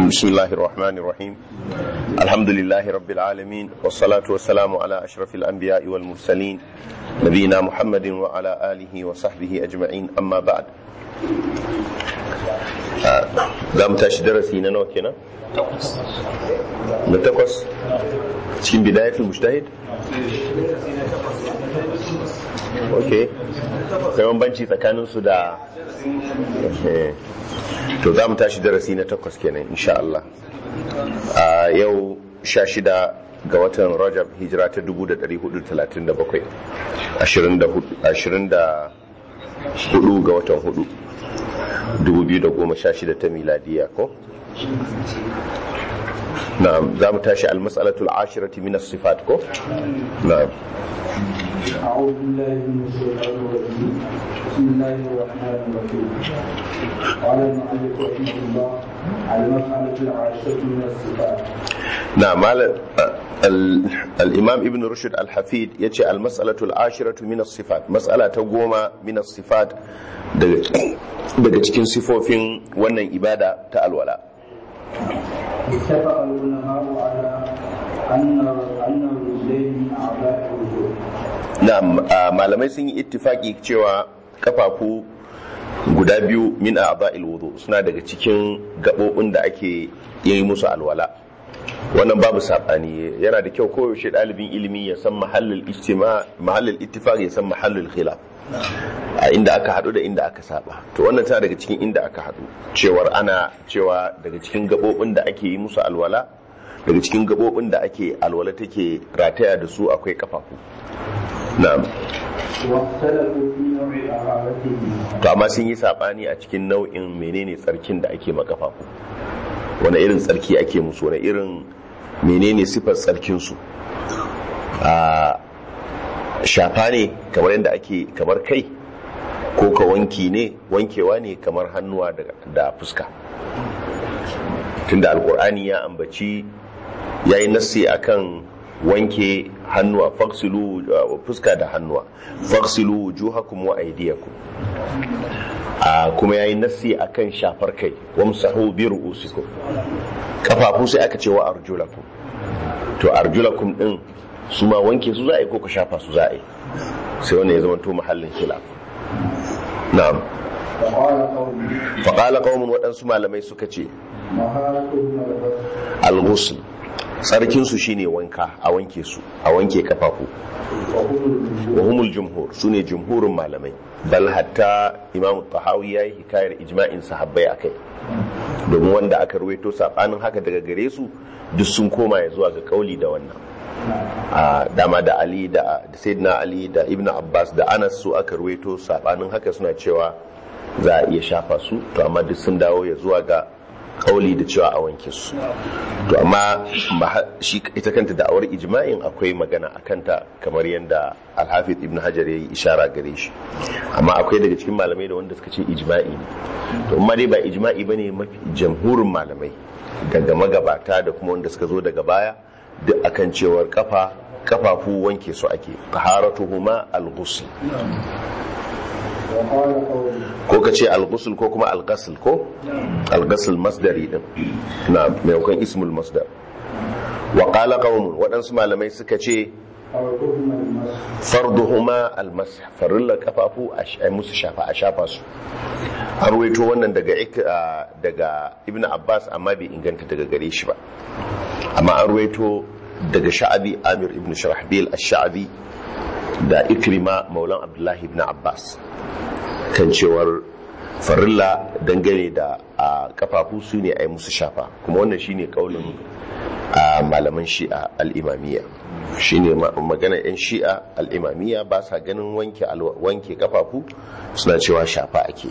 بسم الله الرحمن الرحيم الحمد لله رب العالمين والصلاة والسلام على أشرف الأنبياء والمرسلين نبينا محمد وعلى آله وصحبه أجمعين أما بعد za mu tashi darasi na nawa kenan? na takwas cikin bidayatul mujtahid ok kai bambanci tsakanin su da to za mu tashi darasi na takwas kenan insha Allah a yau sha shida ga watan rajab hijira ta 1437 24 ga watan hudu 2016 ta miladiya ko na'am za mu tashi al-mas'alatul ashirati min as-sifat ko na'am أعوذ بالله من الشيطان الرجيم بسم الله الرحمن الرحيم قال المؤلف رحمه الله المسألة العاشرة من الصفات نعم الإمام ابن رشد الحفيد يتي المسألة العاشرة من الصفات مسألة تقوم من الصفات daga cikin sifofin wannan ibada ta alwala اتفق العلماء على أن أن الرجلين من أعضاء الوجود na malamai sun yi ittifaki cewa kafafu guda biyu min a'dha'il wudu suna daga cikin gabobin da ake yi musu alwala wannan babu sabani yana da kyau koyaushe ɗalibin ilimi ya san mahallin ijtima mahallin ittifaq ya san mahallin khilaf a inda aka hadu da inda aka saba to wannan tana daga cikin inda aka hadu cewar ana cewa daga cikin gabobin da ake yi musu alwala daga cikin gabobin da ake alwala take rataya da su akwai kafafu na'am واختلفوا في نوع طهارته to amma sun yi sabani a cikin nau'in menene tsarkin da ake makafafu wani irin tsarki ake musu wani irin menene sifar tsarkin su a shafa ne kamar yadda ake kamar kai ko ka wanki ne wankewa ne kamar hannuwa da, da fuska tunda alkur'ani ya ambaci yayi nassi akan wanke hannuwa faksilu uh, fuska da hannuwa faksilu wujuhakum wa aydiyakum a kuma yayi nassi akan shafar kai wamsahu bi ru'usikum kafafu sai aka ce wa arjulakum to arjulakum din su ma wanke su za a yi ko ka shafa su za a yi sai wannan ya zama to mahallin khilaf na'am وقال قوم faqala qaumun waɗansu malamai suka ce مهارتهم الغسل al-ghusl tsarkin su shine wanka a wanke su a wanke kafafu وهم wa الوجود humul jumhur sune jumhurin malamai bal hatta imam tahawi yayi hikayar ijma'in sahabbai akai domin wanda aka ruwaito sabanin haka daga gare su duk sun koma ya zuwa ga kauli da wannan a dama da ali da da sayyidina ali da ibnu abbas da anas su aka ruwaito sabanin haka suna cewa za a iya shafa su to amma duk sun dawo ya zuwa ga kauli da cewa a wanke su to amma ba- shi ita kanta da'awar ijma'in akwai magana a kanta kamar yadda alhafiz ibn hajar ya yi ishara gare shi amma akwai daga cikin malamai da wanda suka ce ijma'i ne to amma dai ba ijma'i bane mafi jamhurin malamai daga magabata da kuma wanda suka zo daga baya duk akan cewar kafa kafafu wanke su ake taharatuhuma al-ghusl وقال قوم ko ka ce al-ghusl ko kuma al-ghasl ko al-ghasl masdari din na maimakon ismul masdar wa qala qaumun waɗansu malamai suka ce فرضهما المسح farduhuma al-mash farilla kafafu a sh- ai musu shafa a shafa su an ruwaito wannan daga ik- ah, daga ibn abbas amma bai inganta daga gare shi ba amma an ruwaito daga sha'abi amir ibn sharahbil ash-sha'abi da ikrima maulan abdullahi ibn abbas kan cewar farilla dangane da a kafafu su ne a yi musu shafa kuma wannan shine kaulin a malaman shi'a al'imamiyya shine ma- magana 'yan shi'a al'imamiyya ba sa ganin wanke alwa- wanke kafafu suna cewa shafa ake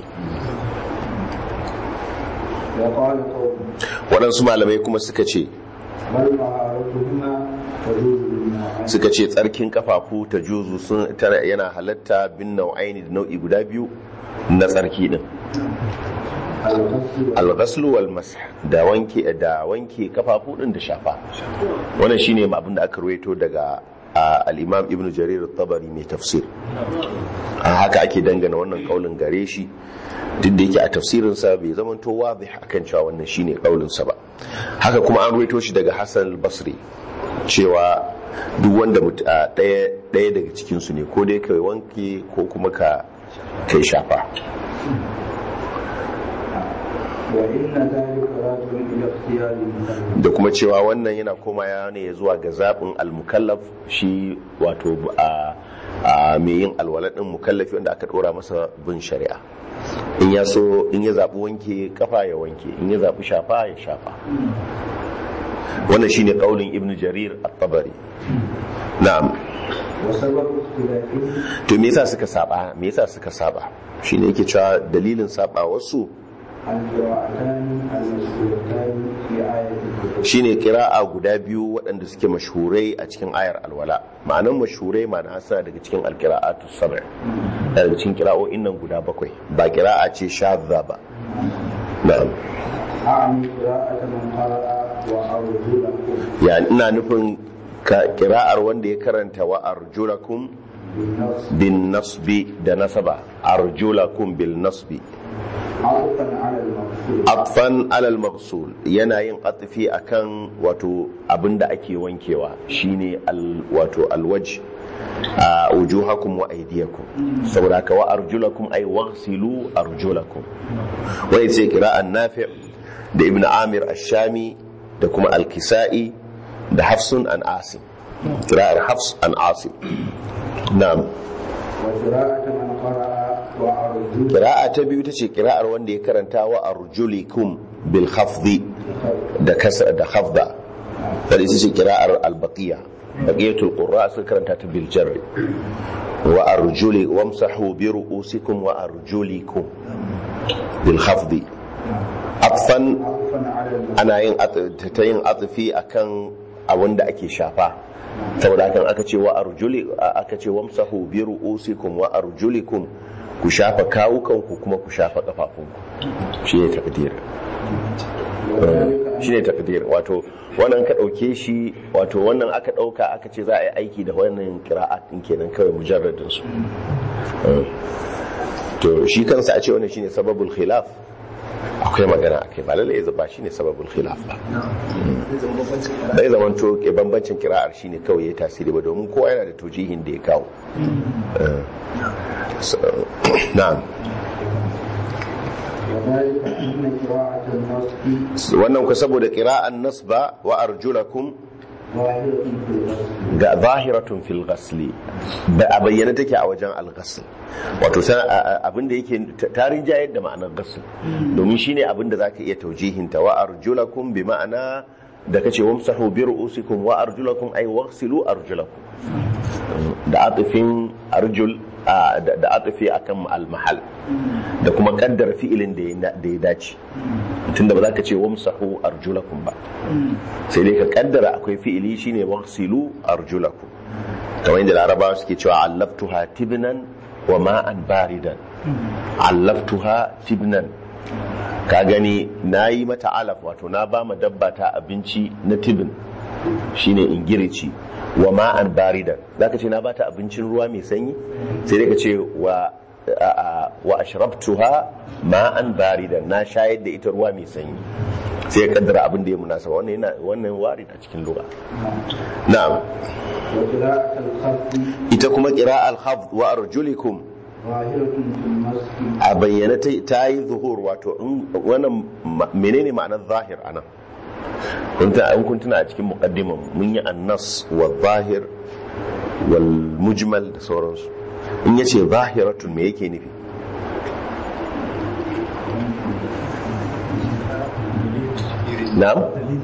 وقال قوم waɗansu malamai kuma suka ce بل مهارتهما تجوز بالنوعين suka ce tsarkin kafafu ta juzu sun tana yana halatta bin nau'aini da nau'i guda biyu na tsarki din الغسل al-ghaslu wal masah da wanke da wanke kafafu din da shafa wannan shine abin da aka ruwaito daga a al-imam ibnu jarir at-tabari mai tafsir a haka ake dangana wannan kaulin gare shi duk da yake a tafsirinsa bai zamanto wadih akan cewa wannan shine kaulin sa ba haka kuma an ruwaito shi daga hassan al-basri cewa duk wanda mut- a ɗaya ɗaya daga cikinsu ne ko dai kai wanke ko kuma ka kai shafa وإن ذلك راجع إلى اختيار المكلف da kuma cewa wannan yana koma ya ne zuwa ga zaɓin almukallaf shi wato a a mai yin alwala ɗin mukallafi wanda aka ɗora masa bin shari'a in ya so in ya zaɓi wanke kafa ya wanke in ya zaɓi shafa ya shafa wannan shine ƙaunin ibn jarir at-tabari na'am وسبب اختلافه to me yasa suka saba me yasa suka saba shine yake cewa dalilin saba wasu القراءتان المشهورتان في آية الكتب shine kira'a guda biyu waɗanda suke mashhurai a cikin ayar alwala ma'anan mashhurai ma'ana suna daga cikin alkira'atu sab'a daga cikin kira'o'in nan guda bakwai ba kira'a ce shadda ba na'am أعني قراءة من قرأ وأرجلكم ya ina nufin ka kira'ar wanda ya karanta wa arjulakum بالنص bin nasbi da nasaba arjulakum bil nasbi عطفا على المقصود atfan alal maqsul yana yin atfi akan wato abinda ake wankewa shine al wato alwaj a wujuhakum wa aydiyakum saboda ka wa arjulakum ay waghsilu arjulakum wai sai qira'an nafi' da ibn amir ash-shami da kuma al-kisa'i da hafsun an asim qira'ar hafs an asim na'am وقراءة من قرأ وأرجلكم qira'a ta biyu tace qira'ar wanda ya karanta wa arjulikum bil khafdi da kasra da khafda wadda ita ce kira'ar albaqiya baqiyatul qurra suka karanta ta bil jarri wa arjuli wamsahu bi ru'usikum wa arjulikum bil khafdi atfan عطفا على المقصود ana yin at- ta yin atfi akan abin da ake shafa saboda hakan aka ce wa arjuli aka ce wamsahu bi ru'usikum wa arjulikum ku shafa kawukanku kuma ku shafa kafafunku shine takdir وذلك shi ne takdir wato wannan ka ɗauke shi wato wannan aka ɗauka aka ce za a yi aiki da wannan kira'at ɗin kenan kawai mujarradin su to shi kansa a ce wannan shine sababul khilaf akwai magana akai ba lalle ya ba shine sababul khilaf ba bai zaman to ke bambancin kira'ar shine kawai ya tasiri ba domin kowa yana da tujihin da ya kawo Eh, so, na'am وذلك أن قراءة النص wannan ku saboda qira'an nasba wa arjulakum ظاهرة في النص ga zahiratun fil ghasli da a bayyana take a wajen al-ghasl wato sa- a- a- abinda yake ta- tarin jayar da ma'anar ghasl domin shine abinda zaka iya taujihinta wa arjulakum bi ma'ana da kace wamsahu bi ru'usikum wa arjulakum ay waghsilu arjulakum da atifin arjul a- da da atifi akan al-mahal da kuma kaddara fi'ilin da ya- da ya dace tunda ba za ka ce wamsahu arjulakum ba sai dai ka kaddara akwai fi'ili shine waghsilu arjulakum kamar yadda larabawa suke cewa allaftuha tibnan wa ma'an baridan allaftuha tibnan ka gani na yi mata alaf wato na ba ma dabba ta abinci na tibin shine ingirici wa ma'an baridan zaka ce na bata abincin ruwa mai sanyi sai dai ka ce wa a- a- wa ashrabtuha ma'an baridan na shayar da ita ruwa mai sanyi sai ya kaddara abin da ya munasaba wannan yana wannan warid a cikin lugha na'am وقراءة الخفض ita kuma qira'al khafd wa arjulikum ظاهرة في النص a bayyana ta ta yi zuhur wato in- wannan ma- menene ma'anar zahir anan kun ta an kun tuna a cikin muqaddiman mun yi annas wa zahir wal mujmal da sauransu in yace zahiratun me yake nufi na'am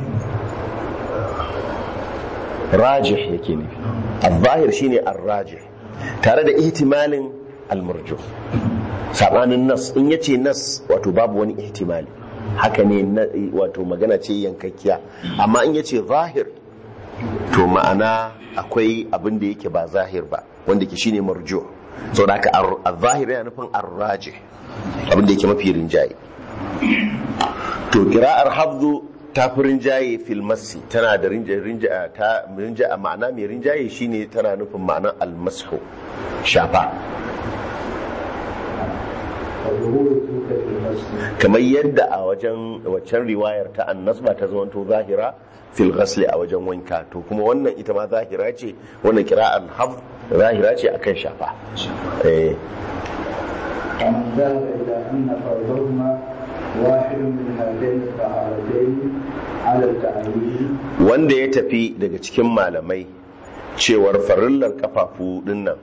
rajih yake nufi al-zahir shine ar-rajih tare da ihtimalin al-marjuh sabanin nas in yace nas wato babu wani ihtimali haka ne na- wato magana ce yankakkiya amma in yace zahir to ma'ana akwai abin da yake ba zahir ba wanda ke shine marjuh saboda haka ar- al-zahir yana nufin ar-rajih abin da yake mafi rinjaye to kira'ar hafzu ta fi rinjaye fil massi tana da rinjaye rinjaye ta rinjaye ma'ana mai rinjaye shine tana nufin ma'anar almashu shafa وظهور تلك الإفادة الغسل kamar yadda a wajen waccan riwayar ta annasba ta zamanto zahira fil ghasli a wajen wanka to kuma wannan ita ma zahira ce wannan kira'an haf zahira ce akan shafa eh ومن ذهب إلى أن فرضهما واحد من هاتين الطهارتين على التعليل wanda ya tafi daga cikin malamai cewar farillar kafafu dinnan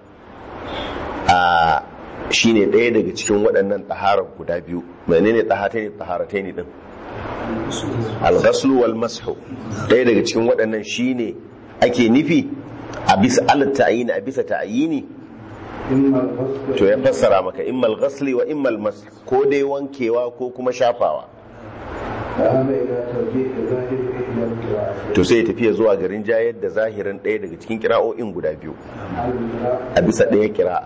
a shine ɗaya daga cikin waɗannan taharar guda biyu menene taharatai taharatai ne din al-ghaslu wal mashu ɗaya daga cikin waɗannan shine ake nufi a bisa alat ta'yini a bisa ta'yini إما الغسل to ya fassara maka immal ghasli wa immal mash ko dai wankewa ko kuma shafawa ذهب إلى ترجيح ظاهر إحدى القراءتين to sai ya tafiya zuwa garin jayar da zahirin ɗaya daga cikin kira'o'in guda biyu على القراءة a bisa ɗaya kira'a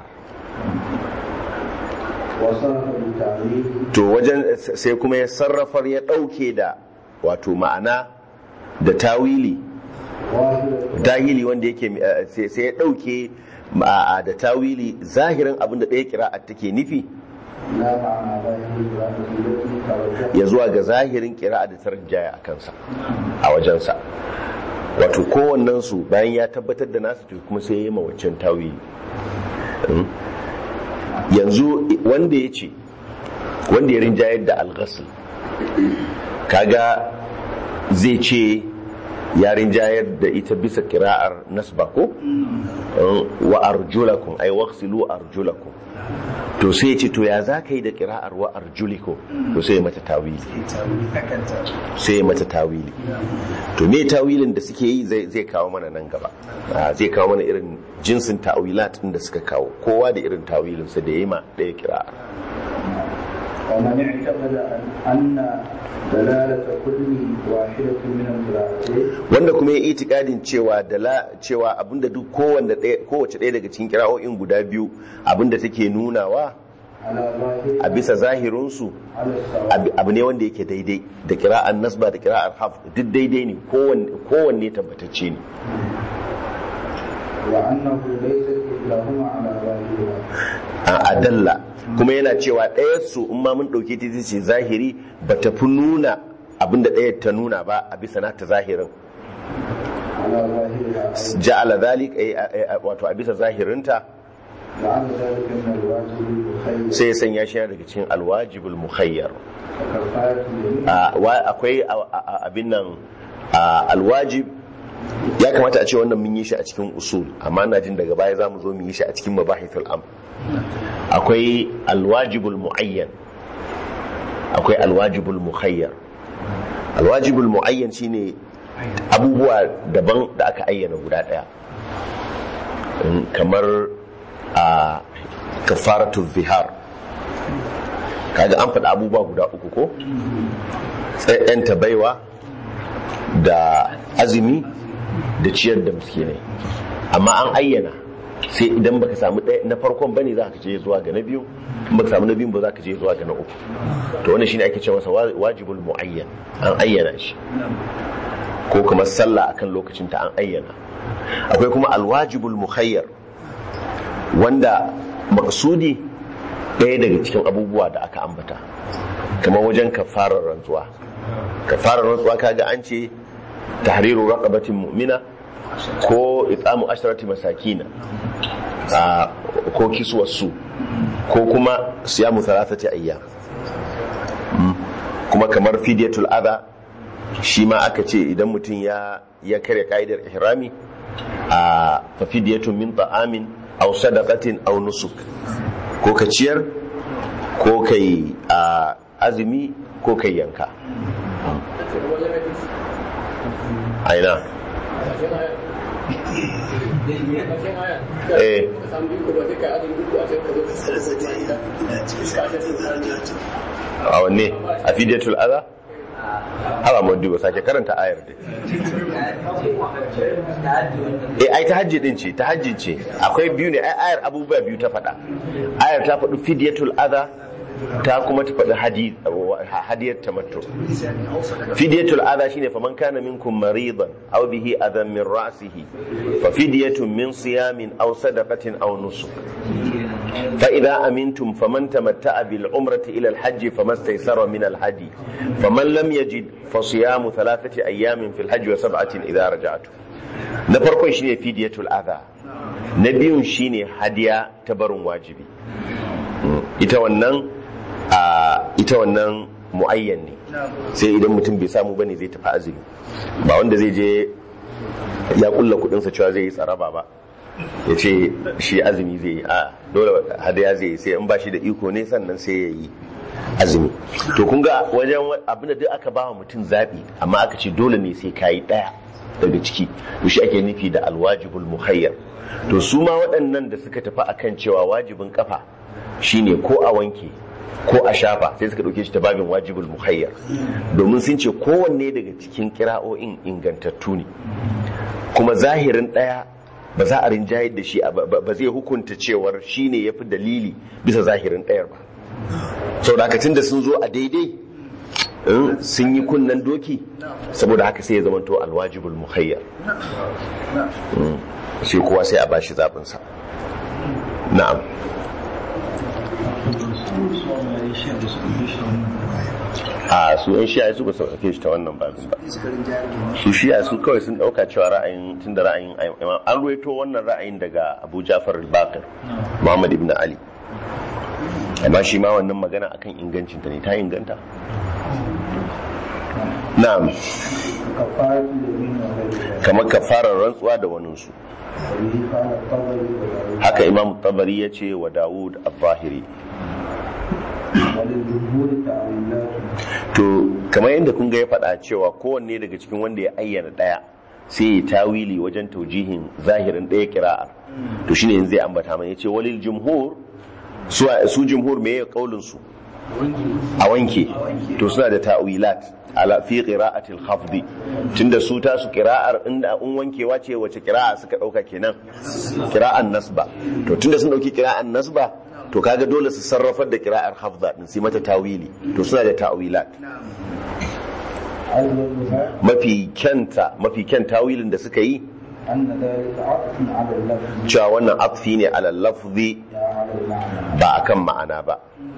وصرف بالتعليل to wajen sai kuma ya sarrafar ya ɗauke da wato ma'ana da tawili واحدة dahili wanda yake eh, sai sai ya ɗauke ma'a da tawili zahirin abin da ɗaya kira'a take nufi لا معنى ظاهر القراءة التي ترجح ya zuwa ga zahirin kira'a da tarjaya a kansa a wajensa wato kowannensu bayan ya tabbatar da nasu to kuma sai ya yi mawacin tawili Mm. yanzu wanda ya ce wanda ya rinjayar da alghasl kaga zai ce ya rinjayar da ita bisa kira'ar nasba ko Mm, wa arjulakum ay waghsilu arjulakum to sai ya ce to ya za ka yi da kira'ar wa arjuliko to sai ya mata tawili sai ya mata tawili to me tawilin da suke yi zai zai kawo mana nan gaba Ah, zai kawo mana irin jinsin tawilat din da suka kawo kowa da irin tawilin sa da yayi ma ɗaya kira'ar ومن اعتقد أن- أن دلالة كل واحدة من القراءتين wanda kuma ya itikadin cewa dala cewa abinda duk kowanne ɗaya kowace ɗaya daga cikin kira'o'in guda biyu abinda take nunawa على ظاهر a bisa zahirinsu على السواء abu abu ne wanda yake daidai da kira'ar nasba da kira'ar haf duk daidai ne kowanne kowanne tabbatacce ne وأنه ليست إحداهما على ظاهرها a adalla kuma yana cewa ɗaya su in ma mun ɗauke ta ita ce zahiri ba ta fi nuna abinda ɗaya ta nuna ba a bisa nata zahirin على ظاهرها ja'ala zalik ay- ay- ay- wato a bisa zahirinta لعل ذلك من الواجب المخير sai ya sanya shi daga cikin alwajibul mukhayyar وكفاية اليمين a- wa- akwai a- a- a- abin nan a, alwajib ya kamata a ce wannan mun yi shi a cikin usul amma na jin daga baya za mu zo mu yi shi a cikin mabahithul am akwai alwajibul muayyan akwai alwajibul mukhayyar alwajibul muayyan shine abubuwa daban da aka ayyana guda daya Mm, kamar a kafaratu zihar kaga an faɗi abubuwa guda uku ko ta baiwa da azumi da ciyar da miskinai amma an ayyana sai idan baka samu ɗaya na farkon bane za ka je zuwa ga na biyu in baka samu na biyun ba za ka je zuwa ga na uku to wannan shine ake ce masa wa- wajibul muayyan an ayyana shi ko kuma sallah akan lokacin ta an ayyana akwai kuma alwajibul mukhayyar wanda maksudi ɗaya daga cikin abubuwa da aka ambata kamar wajen kafarar rantsuwa kafarar rantsuwa kaga an ce tahriru raqabatin mu'mina ko itsamu asharati masakina a ko kiswar su ko kuma siyamu thalathati ayyam Mm. kuma kamar fidyatul adha shi ma aka ce idan mutum ya ya kare ka'idar ihrami a fa fidyatun min ta'amin aw sadaqatin aw nusuk ko ka ciyar ko kai a azumi ko kai yanka aina eh a wanne a fidiyatul adha hawa madu ba sake karanta ayar dai eh ai ta hajji din ce ta hajji ce akwai biyu ne ai ayar abubuwa biyu ta faɗa ayar ta faɗi fidiyatul adha ta kuma ta faɗi hadi hadiyar tamattu fidiyatul adha shine faman kana minkum maridan aw bihi adan min ra'sihi fa fidyatun min siyamin aw sadaqatin aw nusuk fa idza amintum faman tamatta'a bil umrati ila al hajj famastaysara min al hadi faman lam yajid fa siyamu thalathati ayamin fil hajj wa sab'atin idza raja'tu na farkon shine fidiyatul adha na biyun shine hadiya ta barin wajibi ita wannan a ita wannan muayyan ne sai idan mutum bai samu bane zai tafi azumi ba wanda zai je ya kulla kudinsa cewa zai yi tsaraba ba ya ce shi azumi zai yi a dole hadaya zai yi sai in ba shi da iko ne sannan sai ya yi azumi to kun ga wajen abin da duk aka ba wa mutum zaɓi amma aka ce dole ne sai kayi ɗaya daga ciki to shi ake nufi da alwajibul muhayyar to su ma waɗannan da suka tafi akan cewa wajibin kafa shine ko a wanke ko a shafa sai suka ɗauke shi ta babin wajibul muhayyar domin sun ce kowanne daga cikin kira'o'in ingantattu ne kuma zahirin ɗaya ba za a rinjayar da shi ba zai hukunta cewar shi ne ya fi dalili bisa zahirin ɗayar ba sau da da sun zo a daidai sun yi kunnen doki saboda haka sai ya zama to alwajibul muhayyar sai kowa sai a bashi zaɓinsa na'am a su yan shiya su ba su ɗauke shi ta wannan babin ba su shiya su kawai sun ɗauka cewa ra'ayin tun da ra'ayin an ruwaito wannan ra'ayin daga abu jafar al-bakir muhammad ibn ali amma shi ma wannan magana akan ingancin ta ne ta inganta na'am kamar kafarar rantsuwa da waninsu haka imam tabari ya ce wa dawud al-zahiri to kamar yadda kun ga ya faɗa cewa kowanne daga cikin wanda ya ayyana ɗaya sai ya tawili wajen taujihin zahirin ɗaya kira'ar to shine yanzu zai ambata mai ya ce walil jumhur su jumhur me ya kaulin su a wanke to suna da ta'wilat ala fi qira'atil khafdi tunda su ta su qira'ar inda un wankewa ce wace qira'a suka dauka kenan qira'an nasba to tunda sun dauki qira'an nasba to kaga dole su sarrafar da qira'ar hafza din sai mata tawili to suna da ta'wilat mafi kyanta mafi kyan tawilin da suka yi cewa wannan atfi ne ala lafzi ba akan ma'ana ba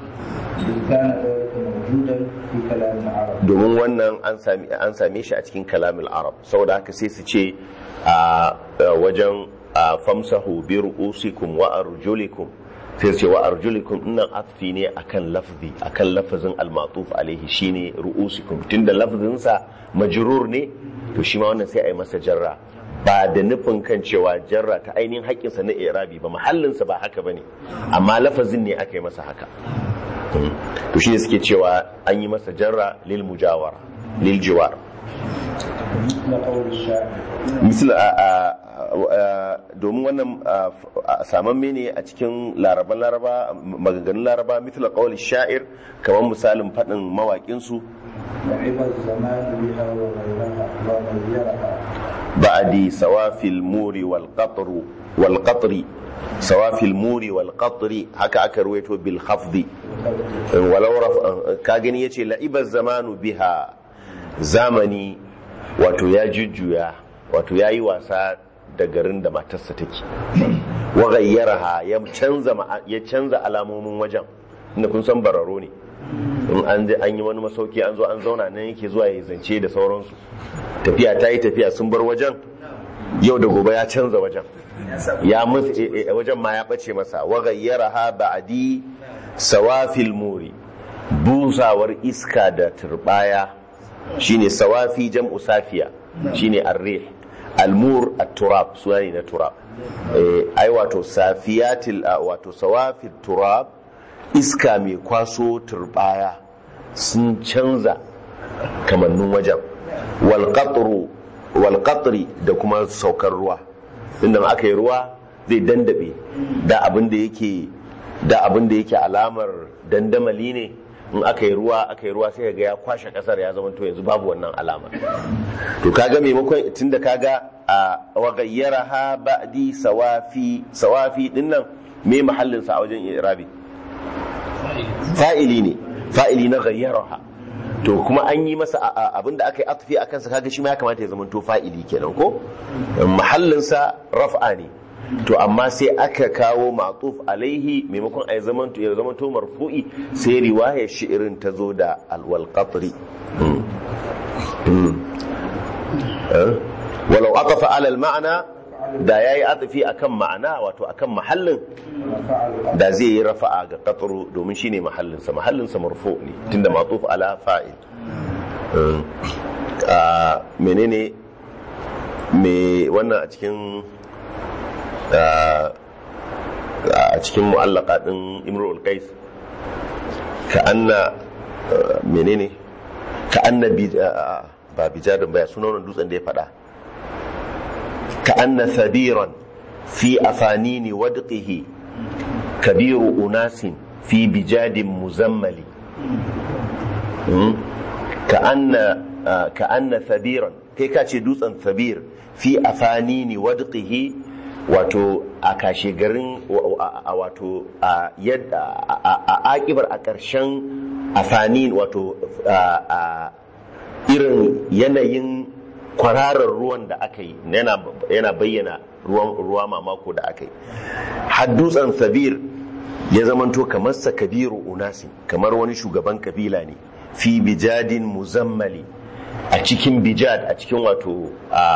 domin wannan an same shi a cikin kalamul arab saboda haka sai su ce a wajen famsahu bi ru'usikum wa arjulikum sai su ce wa arjulikum nan atfi ne akan lafzi akan lafazin al-matuf alaihi shine ru'usikum tunda lafzin sa majrur ne to shi ma wannan sai a yi masa jarra ba da nufin kan cewa jarra ta ainihin haƙƙinsa na irabi ba mahallinsa ba haka bane amma lafazin ne aka yi masa haka to shi ne suke cewa an yi masa jarra lil mujawara lil jiwar misal domin wannan samamme ne a cikin laraban laraba maganganun laraba misal qawli sha'ir kamar misalin faɗin mawaƙinsu بعد سوافي المور والقطر والقطر سوافي المور والقطر هكا aka ruwaito bil khafdi walau ka gani yace la'ibar zamanu biha zamani wato ya jujjuya wato yayi wasa da garin da matarsa take wa ghayyaraha ya canza ya canza alamomin wajen inda kun san bararo ne in an an yi wani masauki an zo an zauna nan yake zuwa ya zance da sauransu tafiya ta yi tafiya sun bar wajen yau da gobe ya canza wajen ya wajen ma ya bace masa wa gayyaraha ba'di sawafil muri busawar iska da turbaya shine sawafi jam'u safiya shine ar-rih al-mur at-turab suwani na turab ai wato safiyatil wato sawafil turab iska mai kwaso turbaya sun canza kamannin wajen walƙatri da kuma saukar ruwa inda aka yi ruwa zai dandabe da abin da yake da abin da yake alamar dandamali ne in aka yi ruwa aka yi ruwa sai ga ya kwashe kasar ya zama to yanzu babu wannan alamar to kaga maimakon tunda kaga a wagayyara ha ba'di sawafi sawafi dinnan me mahallin sa a wajen irabi fa'ili ne fa'ili na gayyaraha to kuma an yi masa abinda aka yi atfi a kansa kaga shi ma ya kamata ya zama to fa'ili kenan ko mahallinsa raf'a ne to amma sai aka kawo ma'tuf alaihi maimakon a zamanto ya zamanto marfu'i sai riwayar shi'irin ta zo da alwal qatri Mm. Mm. Eh? walau aqafa ala al ma'ana da yayi atfi akan ma'ana wato akan mahallin رفع القدر da zai yi rafa'a ga qatru domin shine mahallinsa mahallinsa marfu ne tunda ma'tuf ala fa'il Mm. a menene me wannan a cikin a a cikin mu'allaka din imrul qais ka anna ah, menene ka anna bi ah, ba bijadin ba ya sunan wannan dutsen da ya fada ka anna sabiran fi afanini wadqihi kabiru unasin fi bijadin muzammali كأن كأن ثبيرا kai ka ce dutsen sabir fi afanini wadqihi wato a kashe garin a wato a yadda a akibar a ƙarshen afanin wato a irin yanayin kwararar ruwan da aka yi yana bayyana ruwa mamako da aka yi har dutsen sabir ya zamanto kamar sa kabiru unasi kamar wani shugaban kabila ne fi bijadin muzammali a cikin bijad a cikin wato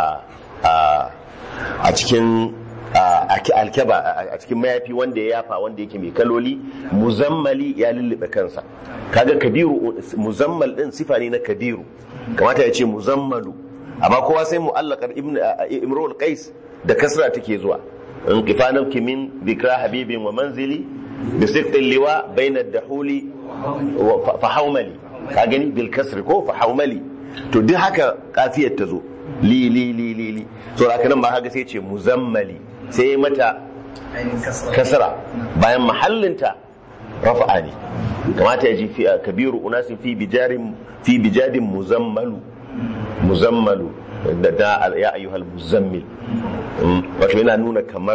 a cikin alkeba a cikin mayafi wanda ya yafa wanda yake mai kaloli muzammali ya lullube kansa kaga kabiru muzammal din sifa ne na kabiru kamata ya ce muzammalu amma kowa sai mu'allaqar imrul qais da kasra take zuwa in kifanan kimin bikra habibin wa manzili bi siqtil liwa bayna ad-dahuli fa haumali ka gani bil kasri ko fa haumali to duk haka kafiyar ta zo li li li li li so haka nan ba haka sai ce muzammali sai mata kasra bayan mahallinta rafa'a ne kamata ya ji fi kabiru unasin fi bijarin fi bijadin muzammalu muzammalu da da ya ayyuhal muzammil wato yana nuna kamar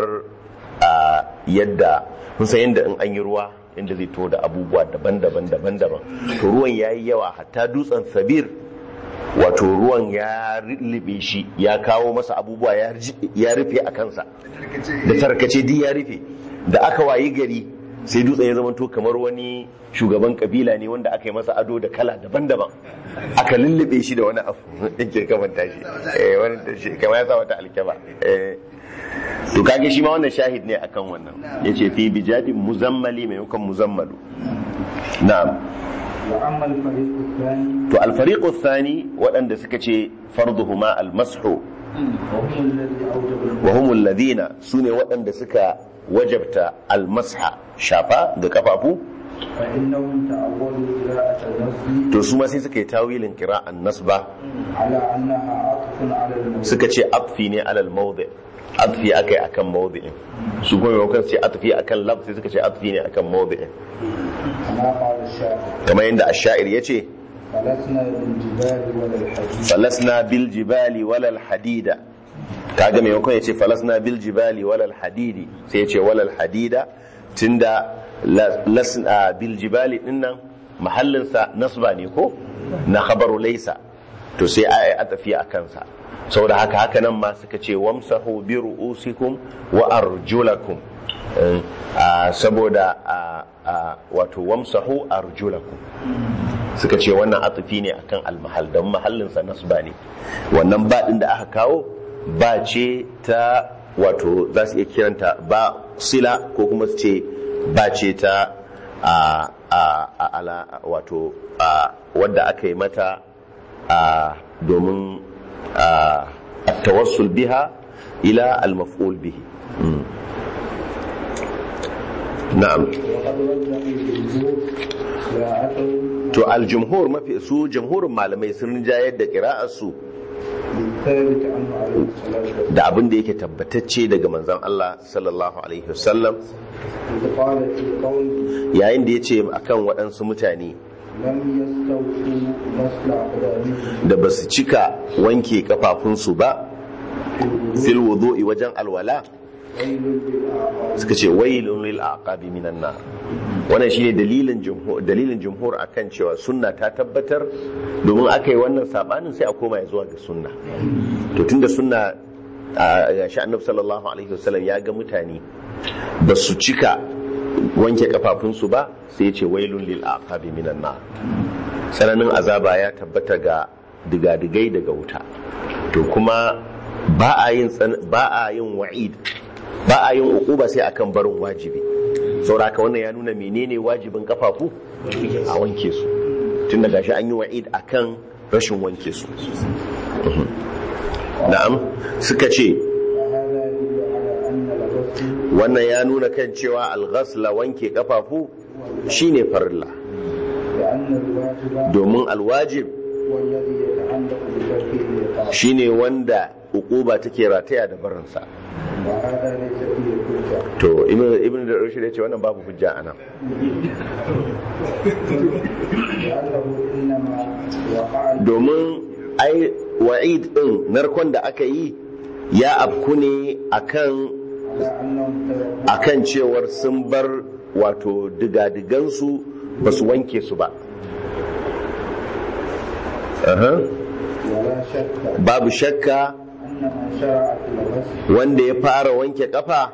yadda mun san yadda in an yi ruwa inda zai to da abubuwa daban-daban daban-daban to ruwan ya yi yawa hatta dutsen sabir wato ruwan ya ribe shi ya kawo masa abubuwa ya rufe a kansa da tarkace di ya rufe da aka wayi gari sai dutsen ya zama to kamar wani shugaban kabila ne wanda aka yi masa ado da kala daban-daban aka lullube shi da wani abu yake kamanta shi eh wani tashi kamar ya sa wata alkeba eh to kage shi ma wannan shahid ne akan wannan yace fi bijadin muzammali maimakon muzammalu na'am وأما الفريق الثاني to alfariqu thani waɗanda suka ce farduhuma almashu وهم الذي أوجب wa humul ladina sune waɗanda suka wajabta almasha shafa ga kafafu فإنهم تأولوا قراءة النصب to su ma sai suka yi tawilin kira'an nasba على أنها عطف على الموضوع suka ce atfi ne alal mawdi atfi akai akan mawdi'in su kuma maimakon su ce atfi akan lafzi suka ce atfi ne akan mawdi'in كما قال الشاعر kamar yadda ash-sha'ir yace فلسنا بالجبال ولا الحديد falasna bil jibali walal hadida kaga maimakon ya ce falasna bil jibali walal hadidi sai ya ce walal hadida tunda la- lasna bil jibali dinnan mahallinsa nasba ne ko na khabaru laysa to sai a a tafi a kansa saboda haka haka nan ma suka ce wamsahu bi ru'usikum wa arjulakum Eh, ah, saboda ah, ah, wato wamsahu arjulakum suka ce wannan atufi ne akan almahal don mahallinsa nasba ne wannan ba din da aka kawo ba ce ta wato za su iya kiranta ba sila ko kuma su ce ba ce ta a a a ala wato a wadda aka yi mata a domin a tawassul biha ila al-maf'ul bihi Mm. na'am وقد وجه الجمهور قراءته to al-jumhur mafi su jumhurin malamai sun jayar da qira'arsu للثابت عنه عليه الصلاة والسلام da abin da yake tabbatacce daga manzon Allah sallallahu alaihi wasallam إذ قال في قوله yayin da ya ce akan waɗansu mutane لم يستوفوا غسل أقدامهم da ba su cika wanke kafafunsu ba في fil الوضوء wudu'i wajen alwala ويل للأعقاب suka ce wailun lil aqabi minan nar wannan shine dalilin jumhur dalilin jumhur akan cewa sunna ta tabbatar domin aka yi wannan sabanin sai a koma ya zuwa ga sunna to tunda sunna a shi annabi sallallahu alaihi wasallam ya ga mutane ba su cika wanke kafafunsu ba sai ya ce wailun lil aqabi minan nar sananin azaba ya tabbata ga digadigai daga wuta to kuma ba a yin ba a yin wa'id ba a yin uquba sai akan barin wajibi sauraka wannan ya nuna menene wajibin kafafu a wanke su tun da gashi an yi wa'id akan rashin wanke su na'am suka ce wannan ya nuna kan cewa alghasla wanke kafafu shine farilla domin alwajib shine wanda uquba take rataya da barinsa to ibn da rushd ya ce wannan babu hujja anan domin ai wa'id din narkon da aka yi ya afku ne akan akan cewar sun bar wato digadigansu ba su wanke su ba babu shakka wanda ya fara wanke kafa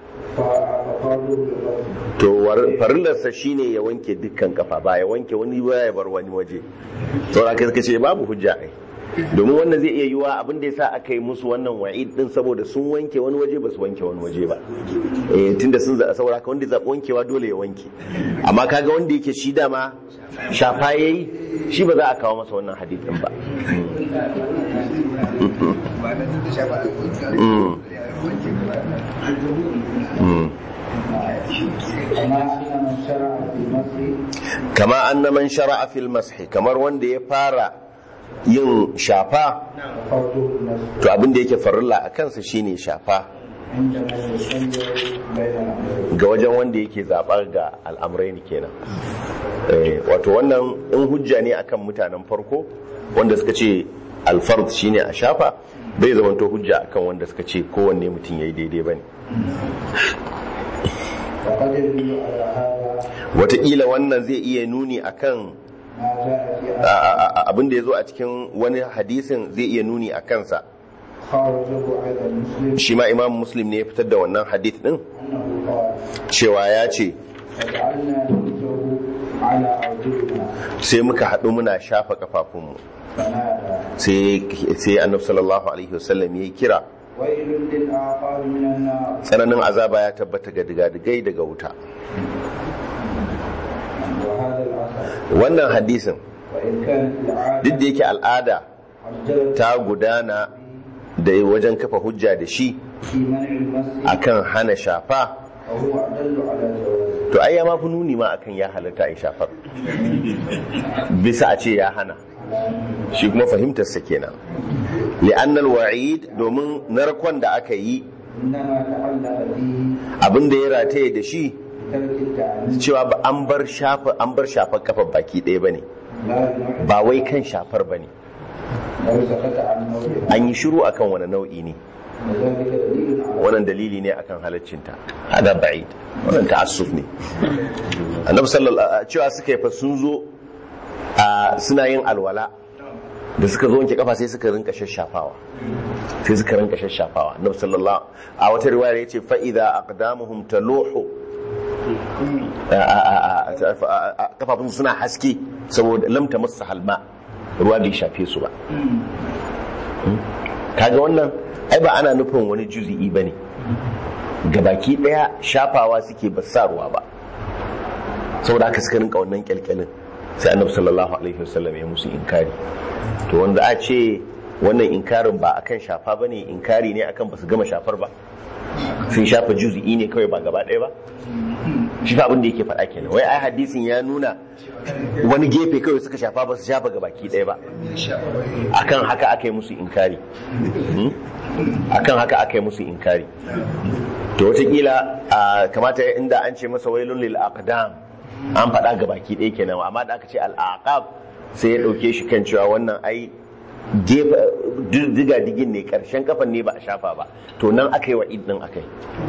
to farillarsa shine ya wanke dukkan kafa ba ya wanke wani ba ya bar wani waje saura kai suka ce babu hujja ai domin wannan zai iya yiwa abin da yasa aka yi musu wannan wa'id din saboda sun wanke wani waje ba su wanke wani waje ba eh tunda sun zaɓa saboda haka wanda zaɓi wankewa dole ya wanke amma kaga wanda yake shi dama shafa yayi shi ba za a kawo masa wannan hadithin ba kama anna man shara'a fil mashi kamar wanda ya fara yin shafa to abin da yake farilla a kansa shine shafa ga wajen wanda yake zabar ga al'amurai kenan wato wannan in hujja ne akan mutanen farko wanda suka ce alfard shine a shafa bai zamanto hujja akan wanda suka ce kowanne mutum ya yi daidai ba ne wataƙila wannan zai iya nuni akan abin da ya zo a cikin wani hadisin zai iya nuni a kansa shi ma imam muslim ne ya fitar da wannan hadith din cewa ya ce sai muka haɗu muna shafa kafafunmu sai annabi sallallahu alaihi wasallam ya kira tsananin azaba ya tabbata ga digadigai daga wuta wannan hadisin duk da yake al'ada ta gudana da wajen kafa hujja da shi akan hana shafa to ai ya mafi nuni ma akan ya halatta a shafar bisa a ce ya hana shi kuma fahimtarsa kenan li'annal wa'id domin narkon da aka yi abin da ya rataye da shi cewa ba an bar shafa an bar shafar kafa baki ɗaya bane ba wai kan shafar bane an yi shiru akan wani nau'i ne wannan dalili ne akan halaccinta hada ba'id wannan ta'assuf ne annabi sallallahu cewa suka yi fa sun zo suna yin alwala da suka zo wanke kafa sai suka rinka shashafawa sai suka rinka shashafawa annabi sallallahu a wata riwaya yace fa idza aqdamuhum taluhu kafafun suna haske saboda lamta masu halma ruwa bai shafe su ba kaga wannan ai ba ana nufin wani juzi'i ba ne gabaki daya shafawa suke ba sa ruwa ba saboda aka suka rinka wannan kyalkyalin sai annabi sallallahu alaihi wasallam ya musu inkari to wanda a ce wannan inkarin ba akan shafa bane inkari ne akan basu gama shafar ba sun shafa juzi'i ne kawai ba gaba ɗaya ba shi fa abin da yake faɗa kenan wai ai hadisin ya nuna wani gefe kawai suka shafa ba su shafa ga baki ɗaya ba akan haka aka yi musu inkari akan haka aka yi musu inkari to wataƙila kamata inda an ce masa wailun lil aqdam an faɗa ga baki ɗaya kenan amma da aka ce al aqab sai ya ɗauke shi kan cewa wannan ai diga digin ne karshen kafan ne ba a shafa ba to nan aka yi wa idin aka yi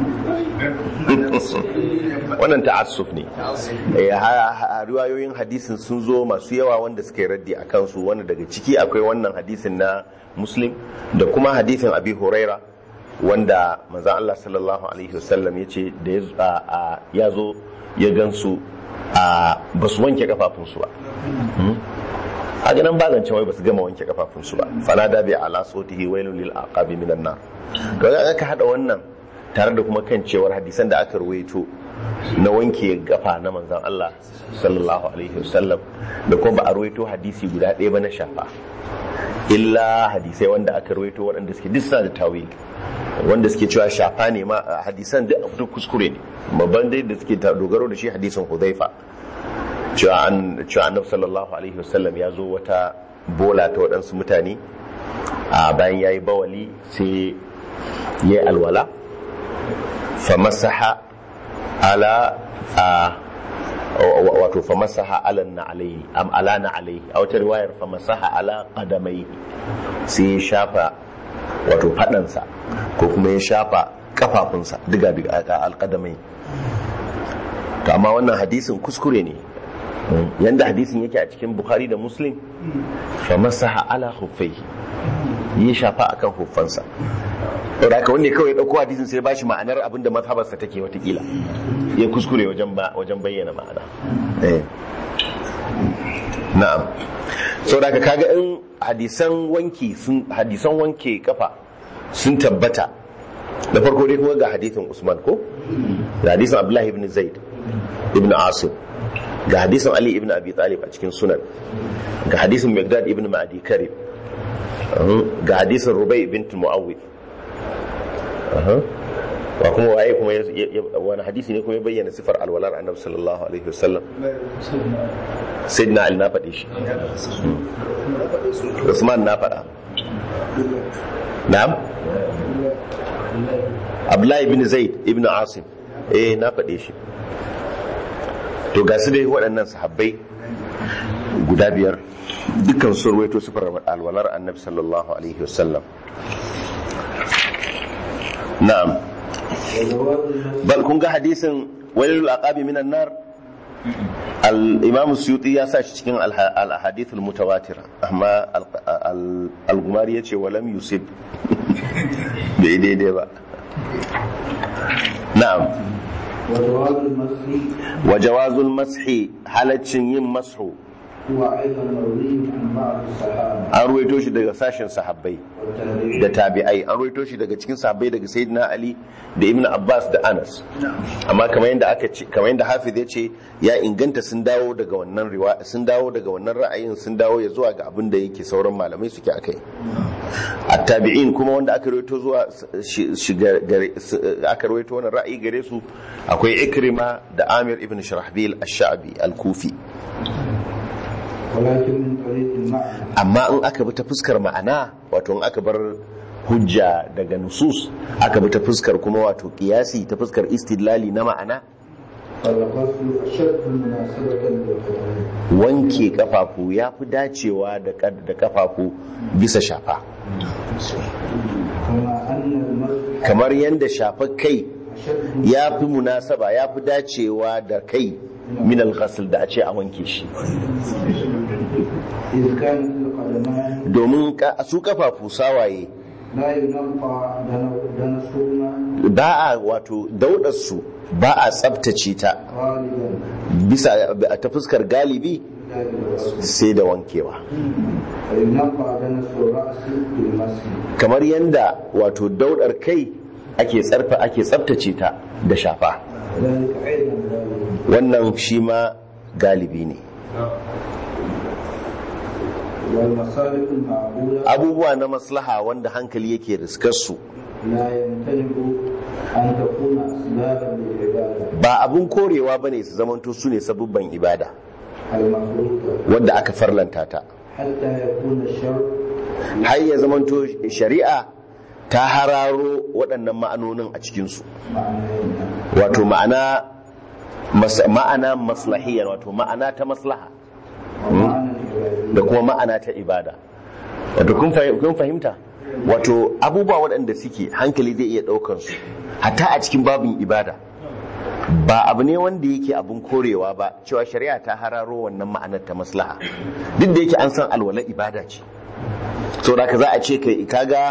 wannan ta'assuf ne riwayoyin hadisin sun zo masu yawa wanda suka yi raddi a kansu wanda daga ciki akwai wannan hadisin na muslim da kuma hadisin abi huraira wanda manzan Allah sallallahu alaihi wasallam ya ce da ya- a- a- ya zo ya gansu a ba su wanke kafafunsu ba a ganin ba zance wai ba su gama wanke kafafunsu ba fana da bi ala sotihi wailun lil aqabi minan nar to ga aka hada wannan tare da kuma kan cewar hadisan da aka ruwaito na wanke gafa na manzon Allah sallallahu alaihi wasallam da kuma ba a ruwaito hadisi guda ɗaya ba na shafa illa hadisai wanda aka ruwaito waɗanda suke duk suna da tawil wanda suke cewa shafa ne ma a hadisan duk duk kuskure ne babban dai da suke ta- dogaro da shi hadisin Hudhaifa cewa an cewa annabi sallallahu alaihi wasallam ya zo wata bola ta waɗansu mutane a bayan yayi bawali sai yayi alwala fa masaha ala a wa- wato fa masaha ala na alaihi am ala na alaihi a wata riwayar fa masaha ala qadamaihi sai ya shafa wato fadansa ko kuma ya shafa kafafunsa diga diga alqadamai to amma wannan hadisin kuskure ne yanda hadisin yake a cikin bukhari da muslim fa masaha ala khuffaihi ya shafa akan huffansa da haka wanda kawai ya dauko hadisin sai ba shi ma'anar abinda mazhabarsa take watakila ya kuskure wajen ba wajen bayyana ma'ana eh na'am sau da kaga in hadisan wanki sun hadisan wanke kafa sun tabbata da farko dai kuma ga hadisin usman ko ga hadisin abdullahi ibn zaid ibn asim ga hadisin ali ibn abi talib a cikin sunan ga hadisin megdad ibn ma'adi karib ga hadisin rubai bint mu'awwid wa kuma waye kuma ya- ya- wani hadisi ne kuma ya bayyana sifar alwalar annabi sallallahu alaihi wasallam sayyidina ali na faɗe shi usman na faɗa na'am abdullahi ibn zaid ibn asim eh na faɗe shi to ga su dai waɗannan sahabbai guda biyar dukkan sun ruwaito sifar alwalar annabi sallallahu alaihi wasallam na'am bal kun ga hadisin walilul aqabi minan nar al-imam suyuti ya sa shi cikin al-ahadith al-mutawatira amma al-gumari yace walam yusib bai daidai ba na'am وجواز المسح wa jawazul mashi halaccin yin mashu هو أيضا مروي عن بعض الصحابة an ruwaito shi daga sashen sahabbai da والتابعين tabi'ai an ruwaito shi daga cikin sahabbai daga sayyidina ali da ibn abbas da anas amma kamar yadda aka ce kamar yadda hafiz ya ce ya inganta sun dawo daga wannan riwa sun dawo daga wannan ra'ayin sun dawo ya zuwa ga abin da yake sauran malamai suke akai at-tabi'in kuma wanda aka rawaito zuwa shi- shiga gare su- aka rawaito wannan ra'ayi gare su akwai ikrima da amir ibn shirahbil ash-sha'bi al-kufi ولكن من طريق المعنى amma in aka bi ta fuskar ma'ana wato in aka bar hujja daga nusus aka bi ta fuskar kuma wato kiyasi ta fuskar istidlali na ma'ana فالغسل أشد مناسبة للقدمين wanke kafafu ya fi dacewa da kad- da kafafu bisa shafa كما أن المسح kamar yadda shafa kai أشد ya fi munasaba ya fi dacewa da kai min al-ghasl da a ce a wanke shi إذ كانت القدمان domin ka- su kafafu sawaye لا ينقى دن- دنسهما ba a wato daudarsu ba a tsabtace ta غالبا bisa ta fuskar galibi إلا بالغسل sai da wankewa وينقى دنس الرأس بالمسح kamar yadda wato daudar kai ake tsarfa ake tsabtace ta da shafa ذلك أيضا غالبا wannan shi ma galibi ne والمصالح المعقولة abubuwa na maslaha wanda hankali yake riskarsu لا يمتنع أن تكون أسبابا للعبادة ba abun korewa bane su zamanto su ne sabubban ibada المفروضة wadda aka farlanta ta حتى يكون الشرع har ya zamanto shari'a ta hararo waɗannan ma'anonin a cikinsu معنى wato ma'ana mas- ma'ana maslahiyar wato ma'ana ta maslaha ومعنى العبادة da kuma ma'ana ta ibada wato kun fahim- kun fahimta wato abubuwa waɗanda suke hankali zai iya ɗaukar su hatta a cikin babin ibada ba abu ne wanda yake abun korewa ba cewa shari'a ta hararo wannan ma'anar ta maslaha duk da yake an san alwala ibada ce so da ka za a ce kai kaga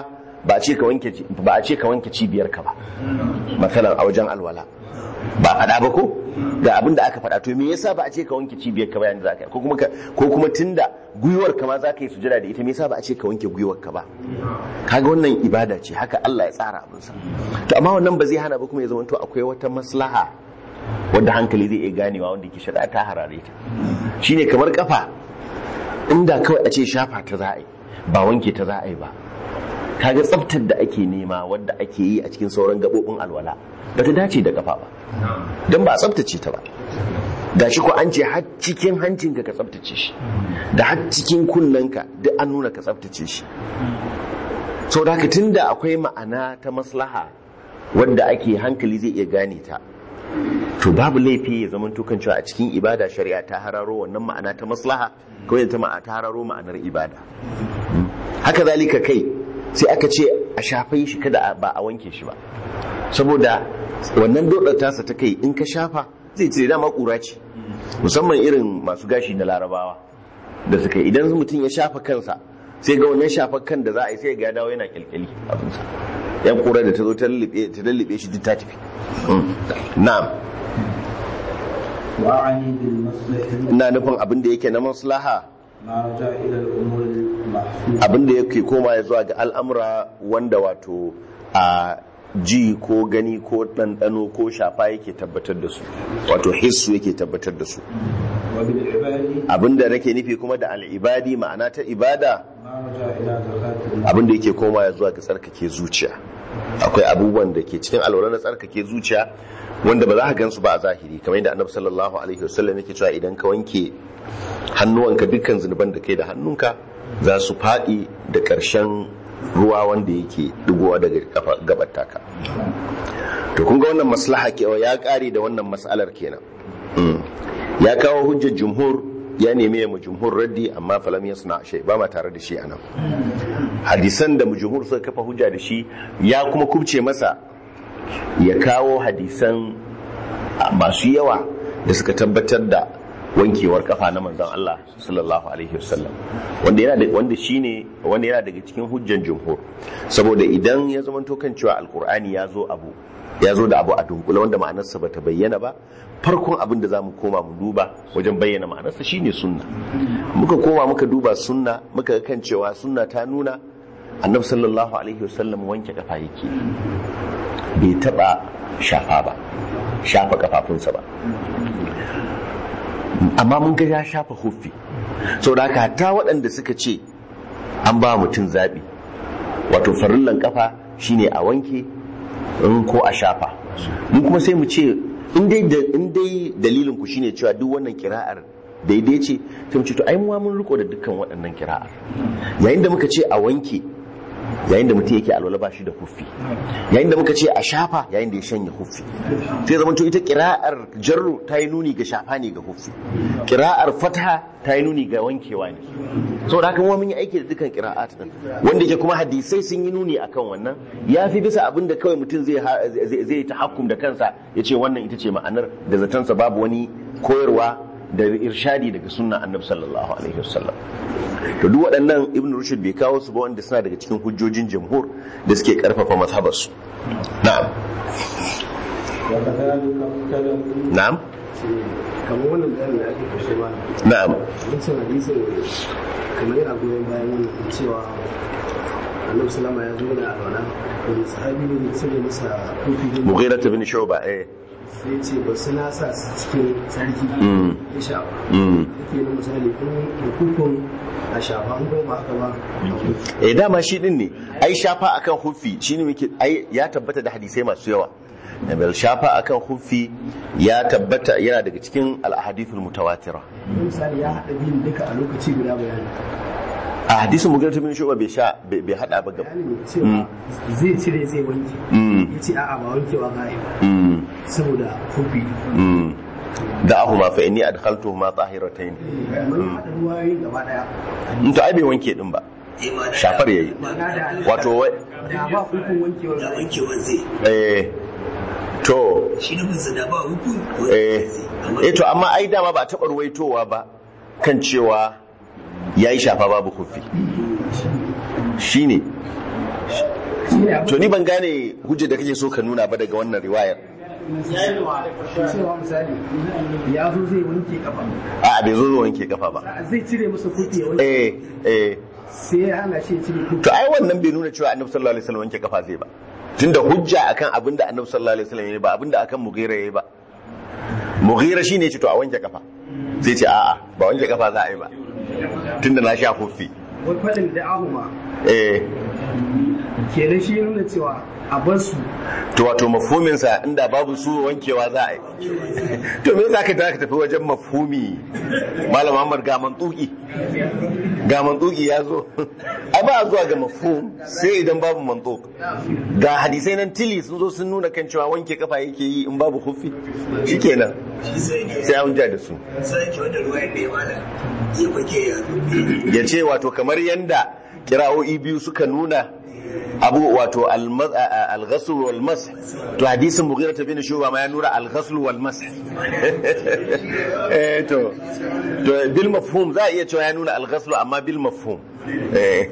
ba a ce ka wanke ba a ce ka wanke cibiyar ka ba masalan a wajen alwala ba faɗa ba ko ga abin da aka faɗa to me yasa ba a ce ka wanke cibiyar ka ba yanzu zaka ko kuma ko kuma tunda gwiwar ka ma zaka yi sujada da ita me yasa ba a ce ka wanke gwiwar ka ba kaga wannan ibada ce haka Allah ya tsara abin sa to amma wannan ba zai hana ba kuma ya zama to akwai wata maslaha wanda hankali zai iya ganewa wanda ke shari'a ta harare ta shine kamar kafa inda kawai a ce shafa ta za a yi ba wanke ta za a yi ba kaga tsaftar da ake nema wadda ake yi a cikin sauran gabobin alwala ba ta dace da kafa ba don ba a tsaftace ta ba ga shi ko an ce har cikin hancinka ka tsaftace shi da har cikin kunnenka duk an nuna ka tsaftace shi sau da tun da akwai ma'ana ta maslaha wadda ake hankali zai iya gane ta to babu laifi ya zama tukan cewa a cikin ibada shari'a ta hararo wannan ma'ana ta maslaha kawai ta ma'a ta hararo ma'anar ibada haka zalika kai sai aka ce a shafai shi kada ba a wanke shi ba saboda wannan dodar tasa ta kai in ka shafa zai ce dama kura ce musamman irin masu gashi na larabawa da suka yi idan mutum ya shafa kansa sai ga wannan shafa kan da za a yi sai ga ya dawo yana kyalkyali abinsa yan kura da ta zo ta lullube shi duk ta tafi na'am وأعني بالمصلحة ina nufin abin da yake na maslaha ما رجع إلى الأمور المحسوسة abin da yake koma ya zuwa ga al'amura wanda wato a ji ko gani ko ɗanɗano ko shafa yake tabbatar da su wato hissu yake tabbatar da su وبالعباد abin da nake nufi kuma da al'ibadi ma'ana ta ibada ما رجع إلى زكاة abin da yake koma ya zuwa ga tsarkake zuciya akwai abubuwan da ke cikin alwala na tsarkake zuciya wanda ba za ka gansu ba a zahiri kamar yadda annabi sallallahu alaihi wasallam yake cewa idan ka wanke hannuwanka dukkan zunuban da kai da hannunka za su faɗi da ƙarshen ruwa wanda yake digowa daga kafa gabar taka to kun ga wannan maslaha ke ya ƙare da wannan mas'alar kenan Mm. ya kawo hujjar jumhur ya nemi ya mu jumhur raddi amma falam yasna shay ba ma tare da shi anan hadisan da mu jumhur suka kafa hujja da shi ya kuma kubce masa ya kawo hadisan masu yawa da suka tabbatar da wankewar kafa na manzon Allah sallallahu alaihi wasallam wanda yana da wanda shine wanda yana daga cikin hujjan jumhur saboda idan ya zamanto kan cewa alqur'ani ya zo abu ya zo da abu a dunkule wanda ma'anarsa bata bayyana ba farkon abin da zamu koma mu duba wajen bayyana ma'anarsa shine sunna muka koma muka duba sunna muka ga kan cewa sunna ta nuna annabi sallallahu alaihi wasallam wanke kafa yake bai taba shafa ba shafa kafafunsa ba amma mun ga ya shafa huffi sau da haka ta waɗanda suka ce an ba mutum zaɓi wato farillan kafa shine a wanke in ko a shafa mun kuma sai mu ce in dai dalilin ku shine cewa duk wannan kira'ar daidai ce sai mu ce to ai mu mun riko da dukkan waɗannan kira'ar yayin da muka ce a wanke yayin da mutum yake alwala ba shi da huffi yayin da muka ce a shafa yayin da ya shanya huffi sai zama to ita kira'ar jarru ta yi nuni ga shafa ne ga huffi kira'ar fataha ta yi nuni ga wankewa ne saboda haka mun yi aiki da dukkan kira'at din wanda yake kuma hadisai sun yi nuni akan wannan ya fi bisa abin da kawai mutum zai zai ta hakkum da kansa ya ce wannan ita ce ma'anar da zatansa babu wani koyarwa da irshadi daga sunna annabi sallallahu alaihi wasallam to duk waɗannan ibn rushd bai kawo su ba wanda suna daga cikin hujjojin jamhur da suke karfafa mazhabar su na'am na'am kamar wannan bayanin da ake kashe ba na'am wancan hadisin kamar yana goyon bayan wannan cewa annabi salama ya zo da alwala wani sahabi ne sai ya masa kofi ne mughira bin shuba eh sai ce ba su na sa su cikin sarki Mm. ya shafa mm. yake na misali ko da kukun a shafa an kuma ba haka ba eh dama shi din ne ai shafa akan huffi shine muke ai ya tabbata da hadisai masu yawa bal shafa akan huffi ya tabbata yana daga cikin al-ahadithul mutawatira Wani misali ya haɗa biyun duka a lokaci guda bayani a hadisin mughira bin shuba bai sha bai bai hada ba gaba bayanin cewa zai cire zai wanke Mm. ya ce a'a ba wankewa za a yi ba mm. saboda kofi mm. da'ahuma fa inni adkhaltuhuma tahiratayn amma ya haɗa ruwayoyi gaba ɗaya in to ai bai wanke din ba shafar yayi ma'ana da wato wai da ba hukun wankewar da wankewan zai eh to shi nufinsa da ba hukun eh eh to amma ai dama ba a taɓa ruwaitowa ba kan cewa yayi shafa babu kufi shine shine abin to ni ban gane hujjar da kake so ka nuna ba daga wannan riwayar cewa misali ya zo zai wanke kafa a bai zo zo wanke kafa ba zai cire masa kofi ya wanke eh eh sai ya hana shi ya cire kofi to ai wannan bai nuna cewa annabi sallallahu alaihi wasallam wanke kafa zai ba tunda hujja akan abin da annabi sallallahu alaihi wasallam yayi ba abin da akan mughira yayi ba mughira shine ce to a wanke kafa zai ce a'a ba wanke kafa za a yi ba tunda na sha kofi wai faɗin da ahuma eh kenan shi ya nuna cewa a bar su to wato mafhumin sa inda babu su wankewa za a yi to me yasa ka ka tafi wajen mafhumi malam Muhammad ga mantuki ga mantuki ya zo ai ba a zuwa ga mafhum sai idan babu mantuk ga hadisai nan tili sun zo sun nuna kan cewa wanke kafa yake yi in babu hufi shikenan sai an ja da su sai ke wanda ruwa ya wala ya kwake ya zo ya ce wato kamar yanda kira'o'i biyu suka nuna abu wato al-ghasl wal mas to hadisin mughira bin shuba ma ya nura al-ghasl wal mas eh to to bil mafhum za a iya cewa ya nuna al-ghasl amma bil mafhum eh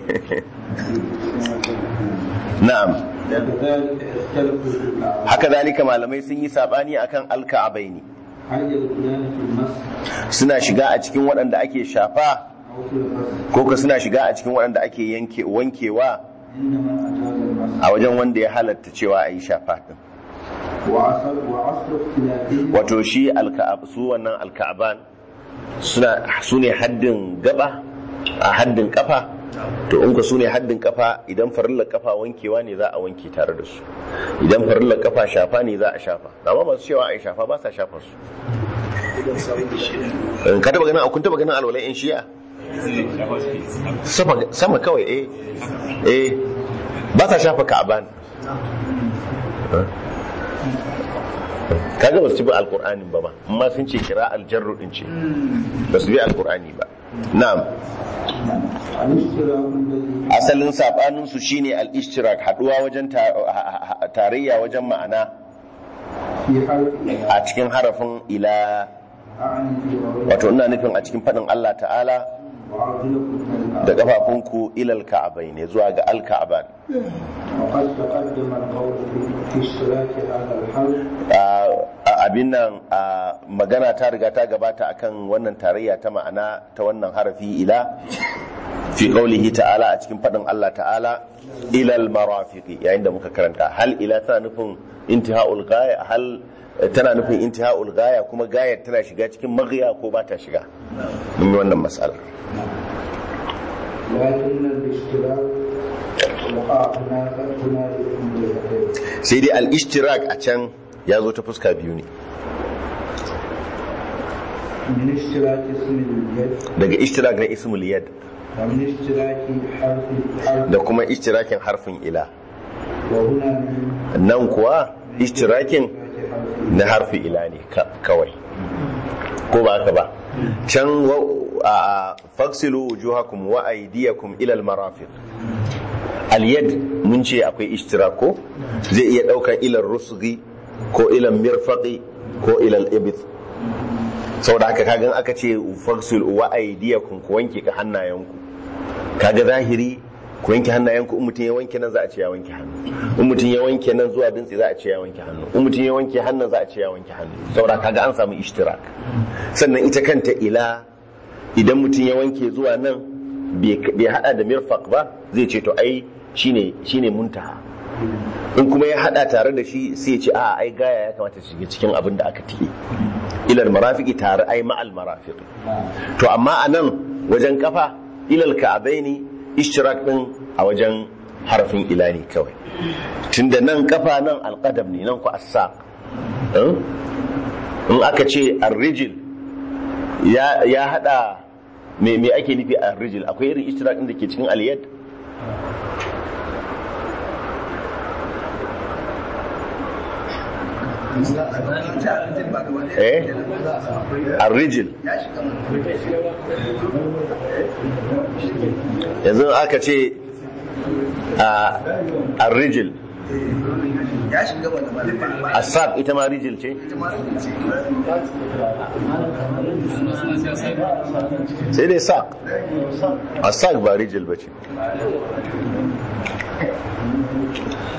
na'am كذلك اختلفوا في الأعراض haka zalika malamai sun yi sabani akan al-ka'abaini هل يدخلان في المس suna shiga a cikin waɗanda ake shafa أو في الغسل ko ka suna shiga a cikin waɗanda ake yanke wankewa إنما أجاز المس a wajen wanda ya halatta cewa a yi shafa din وعصر وعصر اختلافهم wato shi alka'ab su wannan alka'aban suna su ne haddin gaba a haddin kafa to in ku su ne haddin kafa idan farillar kafa wankewa ne za a wanke tare da su idan farillar kafa shafa ne za a shafa amma masu cewa a yi shafa ba sa shafa su In ka taba ganin kun taba ganin alwalai in shi'a sama sama kawai eh eh ba sa shafa ka'aban kaga ba su bi alkur'anin ba ma amma sun ce kira aljarru din ce ba su bi alkur'ani ba na'am الاشتراك الذي asalin sabanin su shine al-ishtirak haduwa wajen ta- tarayya wajen ma'ana في حرف a cikin harafin ila أعني في غير wato ina nufin a cikin fadin Allah ta'ala وأرجلكم من da الأرض kafafunku ilal ka'abai ne zuwa ga al-ka'aban وقد تقدم القول في اشتراك هذا الحرف a abin nan a magana ta riga ta gabata akan wannan tarayya ta ma'ana ta wannan harafi ila fi qaulihi ta'ala a cikin fadin Allah ta'ala ilal marafiqi yayin da muka karanta hal ila tana nufin intihaul ghaya hal tana nufin intihaul ghaya kuma gayar tana shiga cikin maghiya ko ba ta shiga mun yi wannan mas'ala لكن الاشتراك وقع هناك هناك جهتين sai dai al-ishtirak a can ya zo ta fuska biyu ne من اشتراك اسم اليد daga ishtirak na ismul yad ومن اشتراك حرف حرف da kuma ishtirakin harfin ila وهنا من nan kuwa ishtirakin اشتراك حرف na harfi ila ne ka- kawai ko ba haka ba can wa- a a- faksilu wujuhakum wa aydiyakum ila almarafiq alyad mun ce akwai ishtirak ko zai iya daukar ila rusghi ko ila mirfaqi ko ila al-ibth saboda haka kagan aka ce faksilu wa aydiyakum ku wanke ka hannayenku kaga zahiri ku wanke hannayenku in mutum ya wanke nan za a ce ya wanke hannu in mutum ya wanke nan zuwa dintse za a ce ya wanke hannu in mutum ya wanke hannun za a ce ya wanke hannu saboda kaga an samu ishtirak sannan ita kanta ila idan mutum ya wanke zuwa nan bai bai hada da mirfaq ba zai ce to ai shine shine muntaha in kuma ya hada tare da shi sai ya ce a ai gaya ya kamata ta shiga cikin abin da aka tike ilal marafiqi tare ai ma'al marafiqi to amma a nan wajen kafa ilal ka'abaini ishtirak din a wajen harafin ila ne kawai tunda nan kafa nan alqadam ne nan ku as-saq Eh? in aka ce ar-rijl ya ya hada me me ake nufi ar-rijl akwai irin ishtirak din da ke cikin al-yad eh ar-rijl yanzu aka ce a ar-rijl ya shiga wani malama as-saq ita ma rijl ce sai dai saq as-saq ba rijl bace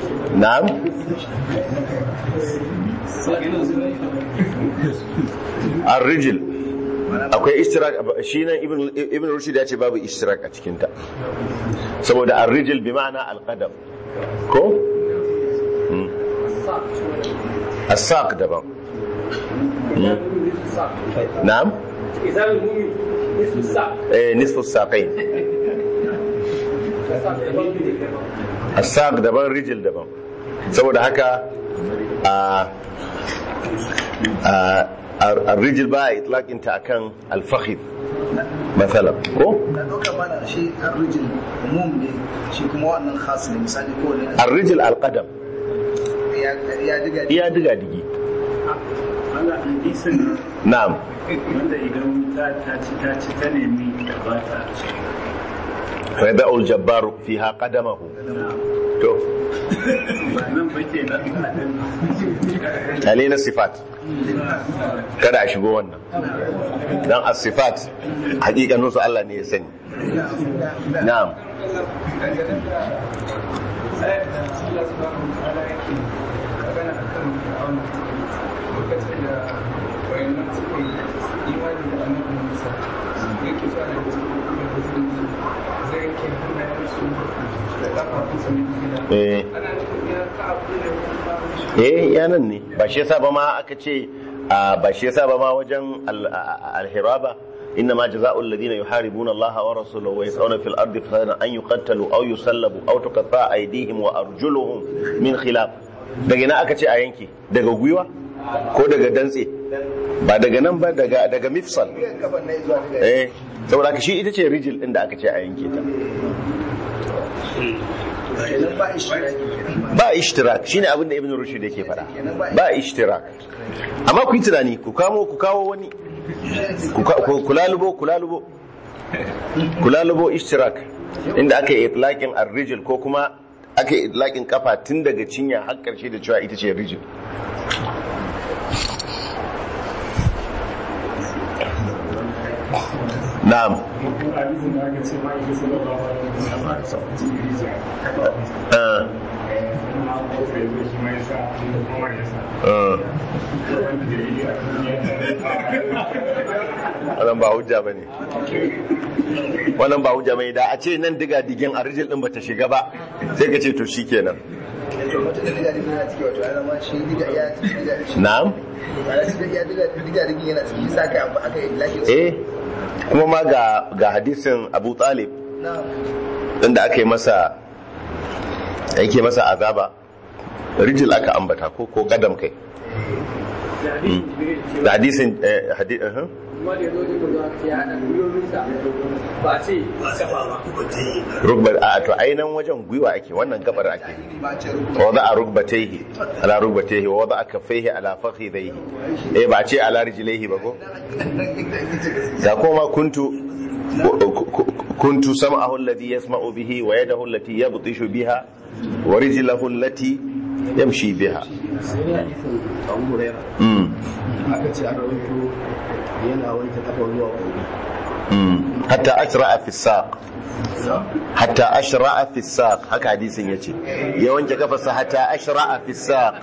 na'am ar-rijl akwai ishtirak shi nan ibn ibn rushd ya ce babu ishtirak a cikin ta saboda ar-rijl bi ma'ana al-qadam ko Mm. as-saq daban Mm. na'am إزار المؤمن نصف الساعة eh nisfu saqain as-saq daban rijl daban saboda haka a a الرجل ba itlaqin ta akan al-fakhid مثلا ko na ɗauka mana shi arrijin umum ne shi kuma wannan khas ne misali ko ne الرجل القدم ya ya diga iya diga digi Allah hadisin na'am wanda idan ta ta ci ta ci ta nemi da ba ta fa yada'u al-jabbaru fiha qadamahu to ba nan ba ke nan ale na sifat kada a shigo wannan dan as-sifat hakikanin su Allah ne ya sani na'am Allah subhanahu wa ta'ala yake magana akan Fir'aun lokacin da wayannan suka yi imani da annabi Musa yake cewa da su da su zai yake hannayen su da kafafun su ne gida eh ana nufin ya ka abu ne kuma mishi eh yanan ne ba shi yasa ba ma aka ce a, ba shi yasa ba ma wajen al- a- al-hiraba إنما جزاء الذين يحاربون الله ورسوله ويسعون في الأرض فسادا أن يقتلوا أو يسلبوا أو تقطع أيديهم وأرجلهم من خلاف daga ina aka ce a yanke daga gwiwa ko daga dantse ba daga nan ba daga daga mifsal gaban na zuwa diga eh saboda haka shi ita ce rijil din da aka ce a yanke ta kenan ba ishtiraki kenan ba ba ishtirak shine abin da ibn rushd yake faɗa ba ishtirak amma ku yi tunani ku kamo ku kawo wani ku ka- ku- ku lalubo ku lalubo ku lalubo ishtirak inda aka yi itlaqin ar-rijl ko kuma aka yi itlaqin kafa tun daga cinya har karshe da cewa ita ce rijl na'am hadisin da aka ce ma yake sallallahu alaihi wasallam ya sa sa cikin rijiya kafa ah, na ko sai zo shi mai sa da kuma ya sa ah. wanda da yi a duniya wannan ba hujja ba ne wannan ba hujja ba ne da a ce nan diga digin a rijil din bata shiga ba sai ka ce to shikenan to mutum da diga diga yana ciki wato ana ma shi diga ya diga shi na'am ba da diga ya diga diga diga yana ciki sa kai abu aka yi lashi eh kuma ma ga ga hadisin Abu Talib na'am inda aka yi masa yake masa azaba rijil aka ambata ko ko kadam kai da hadisin Jibril cewa da hadisin eh, hadi uh kuma da ya zo da kuma ya haɗa gwiwoyinsa ba ce ba safa ba kuma ta yi rukbar a to ainihin wajen gwiwa ake wannan gabar ake ba ce rubuta ووضع ركبتيه على ركبتيه ووضع كفيه على فخذيه eh ba ce ala rijlaihi ba ko da kuma kuntu kuntu sam'ahu alladhi yasma'u bihi wa yadahu allati yabtishu biha wa rijlahu allati yamshi biha sai dai hadisin Abu Hurairah mm aka ce an rawaito yana wanke kafa zuwa gobe mm hatta ashra'a fi saq hatta ashra'a fi saq haka hadisin yace ya wanke kafarsa hatta ashra'a fi saq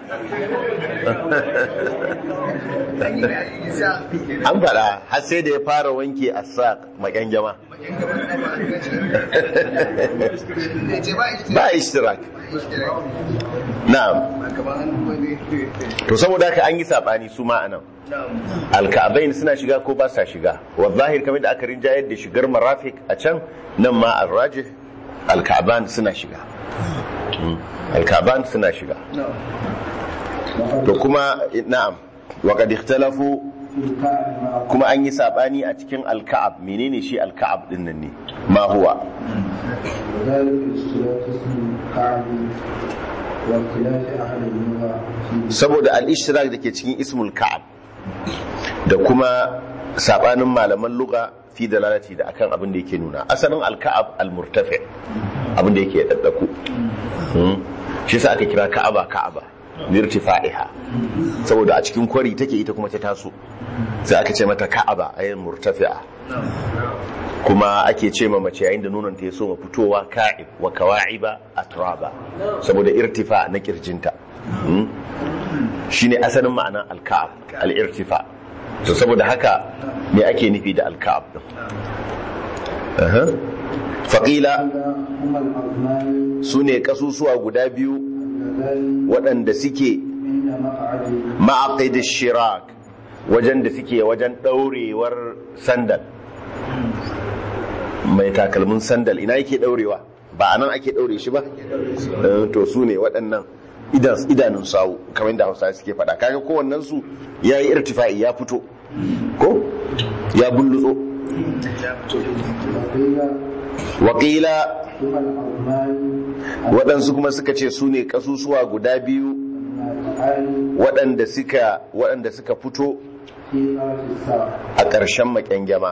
an faɗa har sai da ya fara wanke a saq maƙyangyama ba ishtirak na'am to saboda haka an yi sabani su ma anan alka'abain suna shiga ko ba sa shiga wa zahir kamar da aka rinjayar da shigar marafik a can nan ma arrajih alka'aban suna shiga Mm. alka'aban suna shiga to kuma na'am wa qad ikhtalafu kuma an yi sabani a cikin alka'ab menene shi alka'ab din nan ne ma huwa وذلك اشتراك اسم كعب واختلاف أهل اللغة في saboda al-ishtirak da ke cikin ismul ka'ab da kuma sabanin malaman lugha fi dalalati da akan abin da yake nuna asalin al-ka'ab al-murtafi abin da yake daddaku Hmm. shi yasa aka kira ka'aba ka'aba lirtifa'iha saboda a cikin kwari take ita kuma ta taso sai aka ce mata ka'aba ayin murtafi'a kuma ake ce ma mace yayin da nonon ta ya so ma fitowa ka'ib wa kawa'iba atraba saboda irtifa na kirjinta Mm. shine asalin ma'anar alka'ab al-irtifa to saboda haka me ake nufi da alka'ab din Aha. faƙila هما العظمان su ne ƙasusuwa guda biyu اللذان waɗanda suke عند مقعد ma'aqid shirak wajen da suke wajen ɗaurewar sandal mai takalmin sandal ina yake ɗaurewa ba a nan ake ɗaure shi ba Eh, to su ne waɗannan idan- idanun sawu kamar da hausa suke faɗa kaga kowannen su ya yi irtifa'i ya fito ko ya bullutso وقيل waƙila هما العظمان waɗansu kuma suka ce su ne ƙasusuwa guda biyu الناتعان waɗanda suka waɗanda suka fito في طرف الساق a ƙarshen maƙyangyama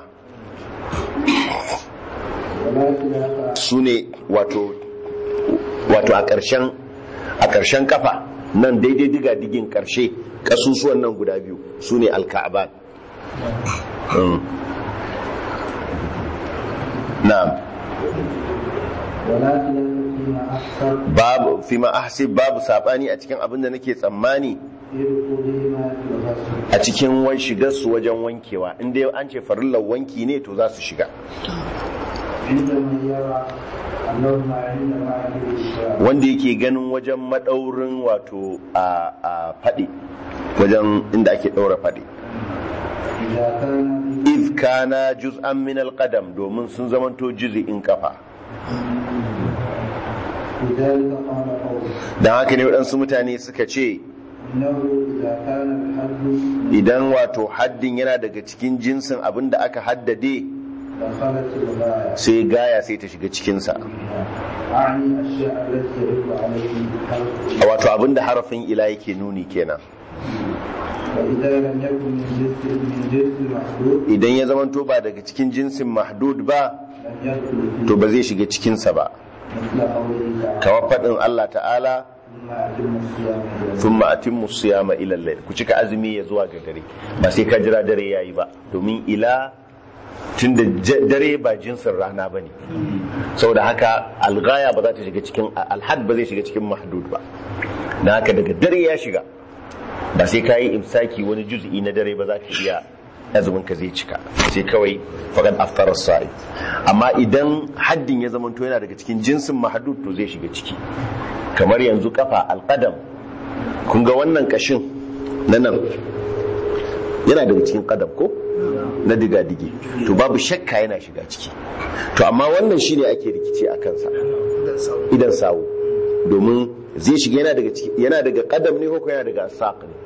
ولا خلاف su ne wato wato a ƙarshen a ƙarshen kafa nan daidai diga digin ƙarshe ƙasusuwan nan guda biyu su ne alka'aban Mm. na'am ولا خلاف فيما أحسب babu fi ma ahsib babu sabani a cikin abin da nake tsammani في دخولهما في الغسل a cikin wan shigar su wajen wankewa in dai an ce farillar wanki ne to za su shiga عند من يرى أنهما عند معرفة الشارع wanda yake ganin wajen madaurin wato a a faɗi wajen inda ake ɗaura faɗi إذا كان iz kana juz'an min alqadam domin sun zamanto juz'in kafa لذلك قال قوله dan haka ne waɗansu mutane suka ce إنه إذا كان الحد idan wato haddin yana daga cikin jinsin abin da aka haddade دخلت الغاية sai gaya sai ta shiga cikinsa أعني الشيء التي يدل عليه الحرف wato abin da harafin ila yake nuni kenan فإذا لم يكن من جنس من جنس محدود idan ya zamanto ba daga cikin jinsin mahdud ba لم يدخل فيه to ba zai shiga cikinsa ba مثل قوله تعالى kamar faɗin Allah ta'ala ثم أتم الصيام إلى الليل thumma atimmu siyama ila al ku cika azumi ya zuwa ga dare ba sai ka jira dare yayi ba domin ila tunda j- dare ba jinsin rana bane saboda haka algaya ba za ta shiga cikin alhad ba zai shiga cikin mahdud ba na haka daga dare ya shiga ba sai ka yi imsaki wani juz'i na dare ba za ka iya azumin ka zai cika sai kawai faqad aftara sa'i amma idan haddin ya zamanto yana daga cikin jinsin mahdud to zai shiga ciki kamar yanzu kafa alqadam kun ga wannan kashin na nan yana daga cikin qadam ko na diga dige to babu shakka yana shiga ciki to amma wannan shine ake rikici a kansa idan sawu domin zai shiga yana daga ciki yana daga qadam ne ko yana daga saq ne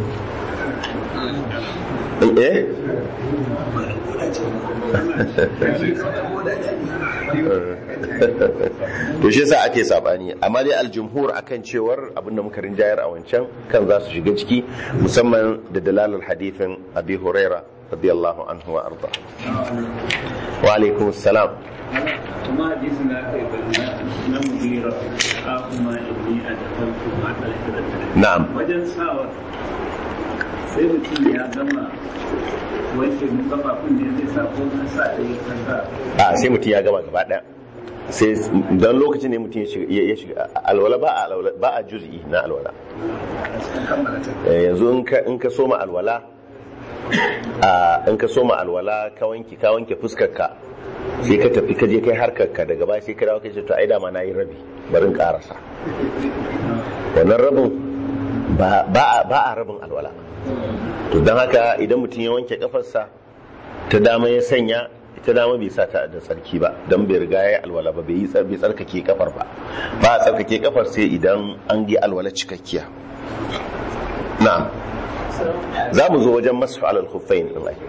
eh to shi yasa ake sabani amma dai aljumhur akan cewar abinda muka rinjayar a wancan kan za su shiga ciki musamman da dalalar hadithin abi huraira radiyallahu anhu wa arda wa alaikum assalam kuma hadisi na kai na mudira a kuma inni a tafarku ma alhirata na'am wajen sawa sai mutum ya gama wanke mu kafafun ne zai sa ko ka sa da ya sa a sai mutum ya gama gaba daya sai don lokacin ne mutum ya shiga- ya shiga alwala ba a alwala ba a juz'i na alwala Eh, yanzu in ka in ka soma alwala a in ka soma alwala ka wanke ka wanke fuskar ka sai ka tafi ka je kai harkar ka daga baya sai ka dawo kai ce to ai da ma nayi rabi bari in karasa wannan rabin ba ba a- ba a rabin alwala to don haka idan mutum ya wanke kafarsa ta dama ya sanya ita dama bai sa ta da tsarki ba don bai riga ya yi alwala ba bai yi tsar- bai tsarkake kafar ba ba a tsarkake kafar sai idan an yi alwala cikakkiya na'am za mu zo wajen masu alal khuffain din ai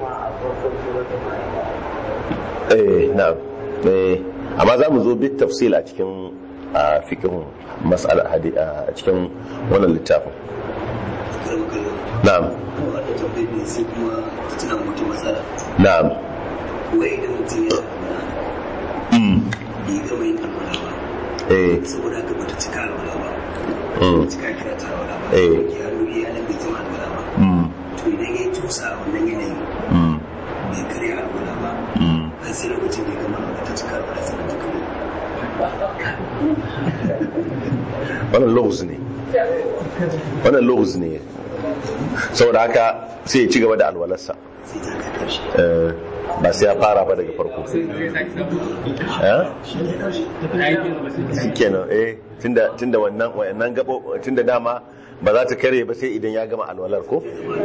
eh na'am eh amma za mu zo bit tafsil a cikin a fiqhin mas'ala hadi a cikin wannan littafin na'am wata tambayar ne sai kuma tuna mutum matsala na'am wai idan mutum ya mm bai gama yin alwala ba eh saboda haka bata cika alwala ba Mm. cika kira ta wala ba Eh. ya rubi ya nan bai zama alwala ba Mm. to idan ya tusa a wannan yanayin Mm. bai karya alwala ba Mm. har sai lokacin da ya gama alwala ta cika alwala sannan ta kare wannan logos ne wannan logos ne saboda haka sai ya ci gaba da alwalarsa sai ta kai karshe Eh, ba sai ya fara ba daga farko Eh? kenan eh tunda tunda wannan wannan gabo tunda dama ba za ta kare ba sai idan ya gama alwalar ko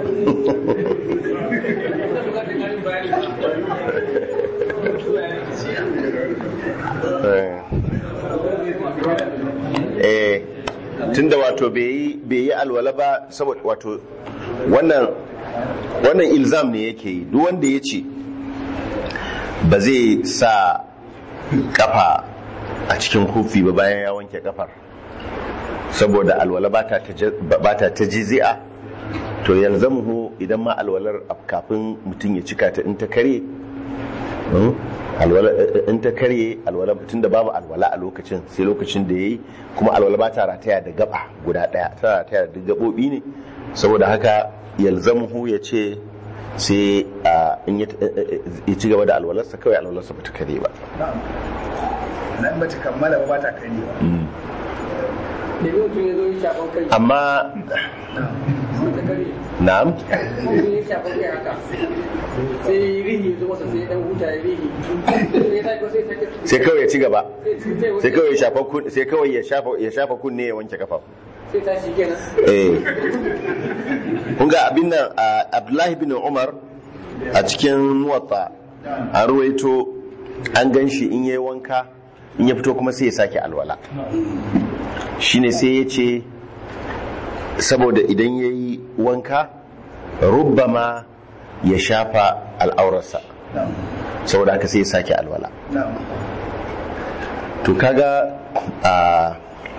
eh tunda wato bai yi bai yi alwala ba saboda wato wannan wannan ilzam ne yake yi duk wanda ya ce ba zai sa kafa a cikin kufi ba bayan ya wanke kafar saboda alwala ba ta ta jizi'a to yalzamuhu idan ma alwalar kafin mutum ya cika ta in ta kare hmm, alwala in ta karye alwala tun da babu alwala a lokacin sai lokacin da yayi kuma alwala ba ta rataya da gaba guda daya ta rataya da gabobi ne saboda haka yalzamuhu ya ce sai a, in ya ya ci gaba da alwalarsa kawai alwalarsa ba ta kare ba nan ba ta kammala ba ba ta kare ba da mutum ya zo ya shafan kai amma ta kare na'am mutum ya shafan kai haka sai rihi ya zo masa sai ya dan huta ya rihi sai ya tafi sai ya sake sai kawai ya ci gaba sai sai kawai ya shafa kun- sai kawai ya shafa ya shafa kunne ya wanke kafa sai tashi kenan eh kun ga abin nan a Abdullahi bin Umar a cikin muwatta an ruwaito an gan shi in yayi wanka in ya fito kuma sai ya sake alwala shine sai ya ce saboda idan ya yi wanka rubbama ya shafa al'aurarsa saboda haka sai ya sake alwala na'am to kaga a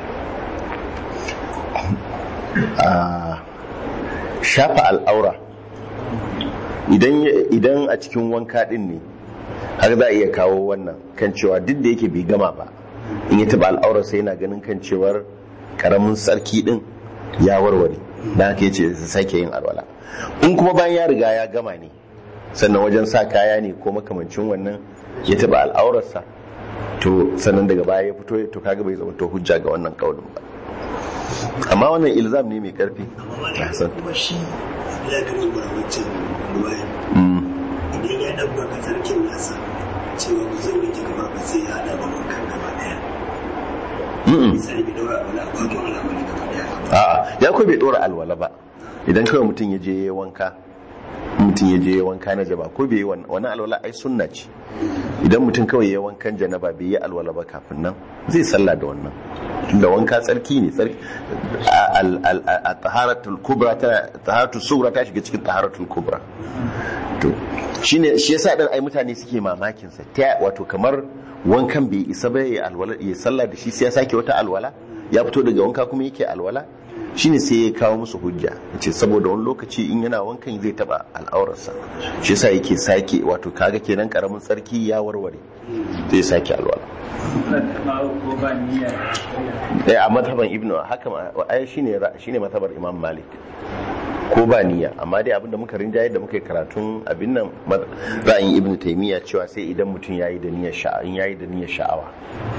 a shafa al'aura idan idan a cikin wanka din ne har za a iya kawo wannan kan cewa duk da yake bai gama ba in ya taba al'aura sai yana ganin kan cewar karamin sarki din ya warware dan haka yace su sake yin alwala in kuma bayan ya riga ya gama ne sannan wajen sa kaya ne ko makamancin wannan ya taba al'aurarsa to sannan daga baya ya fito to kaga bai zama to hujja ga wannan kaulin ba amma wannan ilzam ne mai karfi amma ma Hassan. kuma shi ya ga dubara wancan ruwayan Mm. idan ya ɗabbaka sarkin nasa cewa ba zai wanke gaba ba sai ya haɗa da wankan gaba ɗaya Mm-mm. misali bai daura wala bakin al'amari gaba ɗaya a'a ya ko bai dora alwala ba idan kawai mutum ya je ya yi wanka mutum ya je ya yi wanka na jaba ko bai yi wan- wani alwala ai sunna ce idan mutum kawai ya yi wankan janaba bai yi alwala ba kafin nan zai sallah da wannan tunda wanka tsarki ne tsarki a- al- al- a a taharatul kubra ta taharatul sughra ta shiga cikin taharatul kubra to shine shi yasa din ai mutane suke mamakin sa ta wato kamar wankan bai isa ba ya alwala ya sallah da shi sai ya sake wata alwala ya fito daga wanka kuma yake alwala shine sai ya kawo musu hujja yace saboda wani lokaci in yana wankan zai taba al'aurarsa shi yasa yake sake wato kaga kenan karamin tsarki ya warware zai sake alwala ko ba niyya eh a mazhaban ibnu haka ma- ai shine ra- shine mazhabar imam malik ko ba niyya amma dai abinda muka rinjaye da muka yi karatun abin nan ma- ra'ayin ibnu taymiya cewa sai idan mutum yayi da niyyar sha'a in yayi da niyyar sha'awa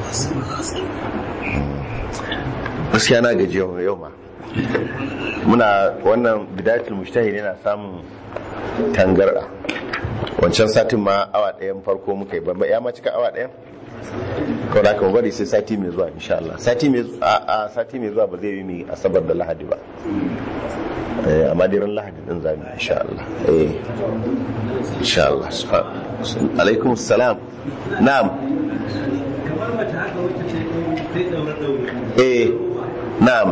gaskiya na gaji yau yau ma muna wannan bidayatul mujtahid yana samun tangarda wancan satin ma awa ɗayan farko muka yi ba ya ma cika awa ɗayan kawai da aka bari sai sati mai zuwa insha Allah sati mai zu- a a sati mai zuwa ba zai yi mai asabar da lahadi ba eh amma dai ran lahadi din zamu yi insha Allah eh insha Allah subhan- alaikum salam na'am kamar mace haka wacce ce sai daure daure eh na'am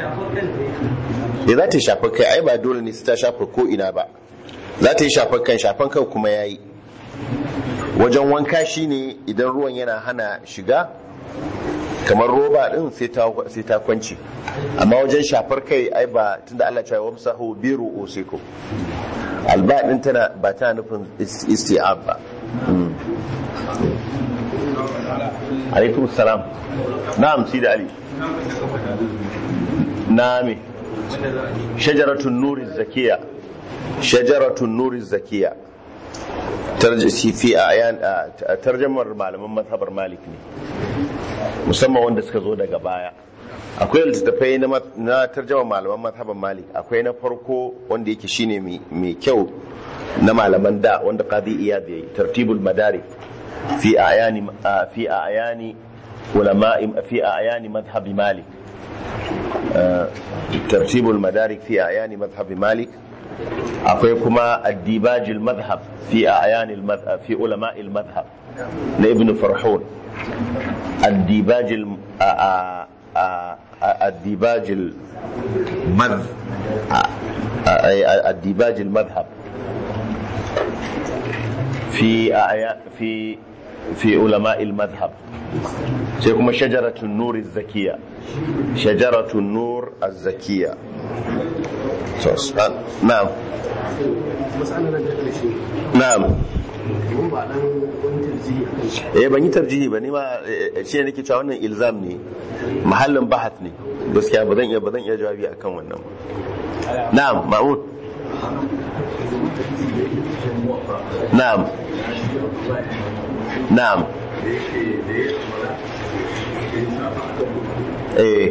eh za ta shafa kai ai ba dole ne sai ta shafa ko ina ba za ta yi shafar kan shafan kai kuma yayi wajen wanka shine idan ruwan yana hana shiga kamar roba din sai ta sai ta kwance amma wajen shafar kai ai ba tunda Allah ya ce wamsahu bi ru'usikum alba din tana ba tana nufin is- isti'ab ba Mm. alaikum salam na'am sidi ali na me shajaratun nuri zakiya shajaratun nuri zakiya tarjisi fi ayan a tarjamar malaman mazhabar malik ne musamman wanda suka zo daga baya akwai littattafai na ma- na tarjamar malaman mazhabar malik akwai na farko wanda yake shine mai- mai kyau na malaman da wanda qadi iyad yayi tartibul madarik fi ayani a- fi ayani ulama fi ayani madhhab malik آه، ترتيب المدارك في أعيان مذهب مالك akwai kuma الديباج المذهب في أعيان المذهب في علماء المذهب لابن فرحون الديباج الم... آ... آ... آ... آ... الديباج المذ آ... آ... الديباج المذهب في أعيان في في علماء المذهب sai kuma shajaratun nur zakiya shajaratun nur zakiya so span- na'am matsalar da ƙarshe na'am mun ba dan wani tarjihi a kan shi eh ban yi tarjihi ba ni ma eh, shi ne nake cewa wannan ilzam ne mahallin bahath ne gaskiya ba zan iya ba zan iya jawabi akan wannan ba na'am ma'mun na'am na'am eh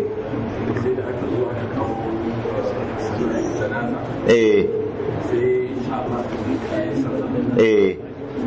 eh eh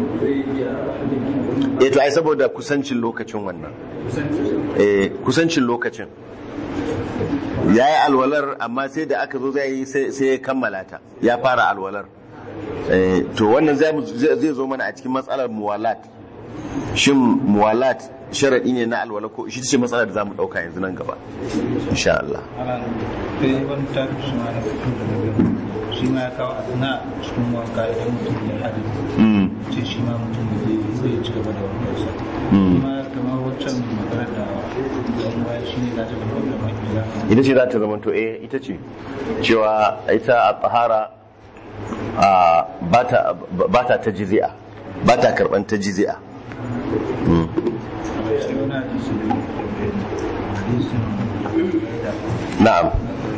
eh to ai saboda kusancin lokacin wannan eh kusancin lokacin ya yi alwalar amma sai da aka zo zai yi sai sai ya kammala ta ya fara alwalar Eh, to wannan zai mu- zai zai zo mana a cikin matsalar muwalat shin muwalat sharadi ne na alwala ko shi ce matsalar da zamu dauka yanzu nan gaba insha Allah ana sai wani tafi shi ma na fito da nabi shi ma ya kawo asna cikin wanka idan mutum ya hadu mm ce shi ma mutum zai zai ci gaba da wankan sa Mm. shi ma kamar waccan magana da yan waya shi ne za ta zama da maƙila ita ce za ta zama to eh ita ce cewa ita a tsahara a ba ta ba ta ta jizi'a ba ta karban ta jizi'a Mm. sai wani hadisi hadisin da na'am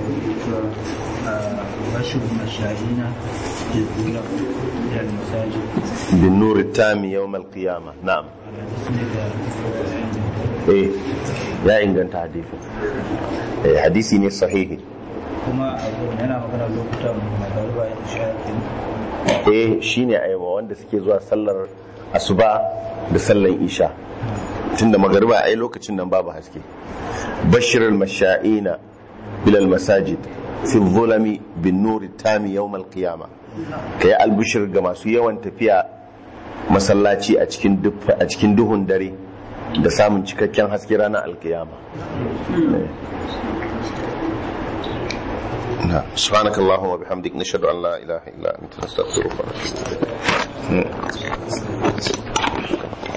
bashir mashayina ke kula da masajid bin nuri tami yawm al-qiyamah na'am hadisi ne da eh ya inganta hadisi eh hadisi ne sahihi kuma abu yana magana lokutan magariba ya shafi eh shine aiwa wanda suke zuwa sallar asuba da sallar isha tunda magariba ai lokacin nan babu haske bashirul masha'ina bilal masajid fi zulami bin nuri tami yawm al-qiyama kai albishir ga masu yawan tafiya masallaci a cikin duf- a cikin duhun dare da samun cikakken haske ranar alkiyama سبحانك اللهم وبحمدك نشهد ان لا اله الا انت نستغفرك ونتوب اليك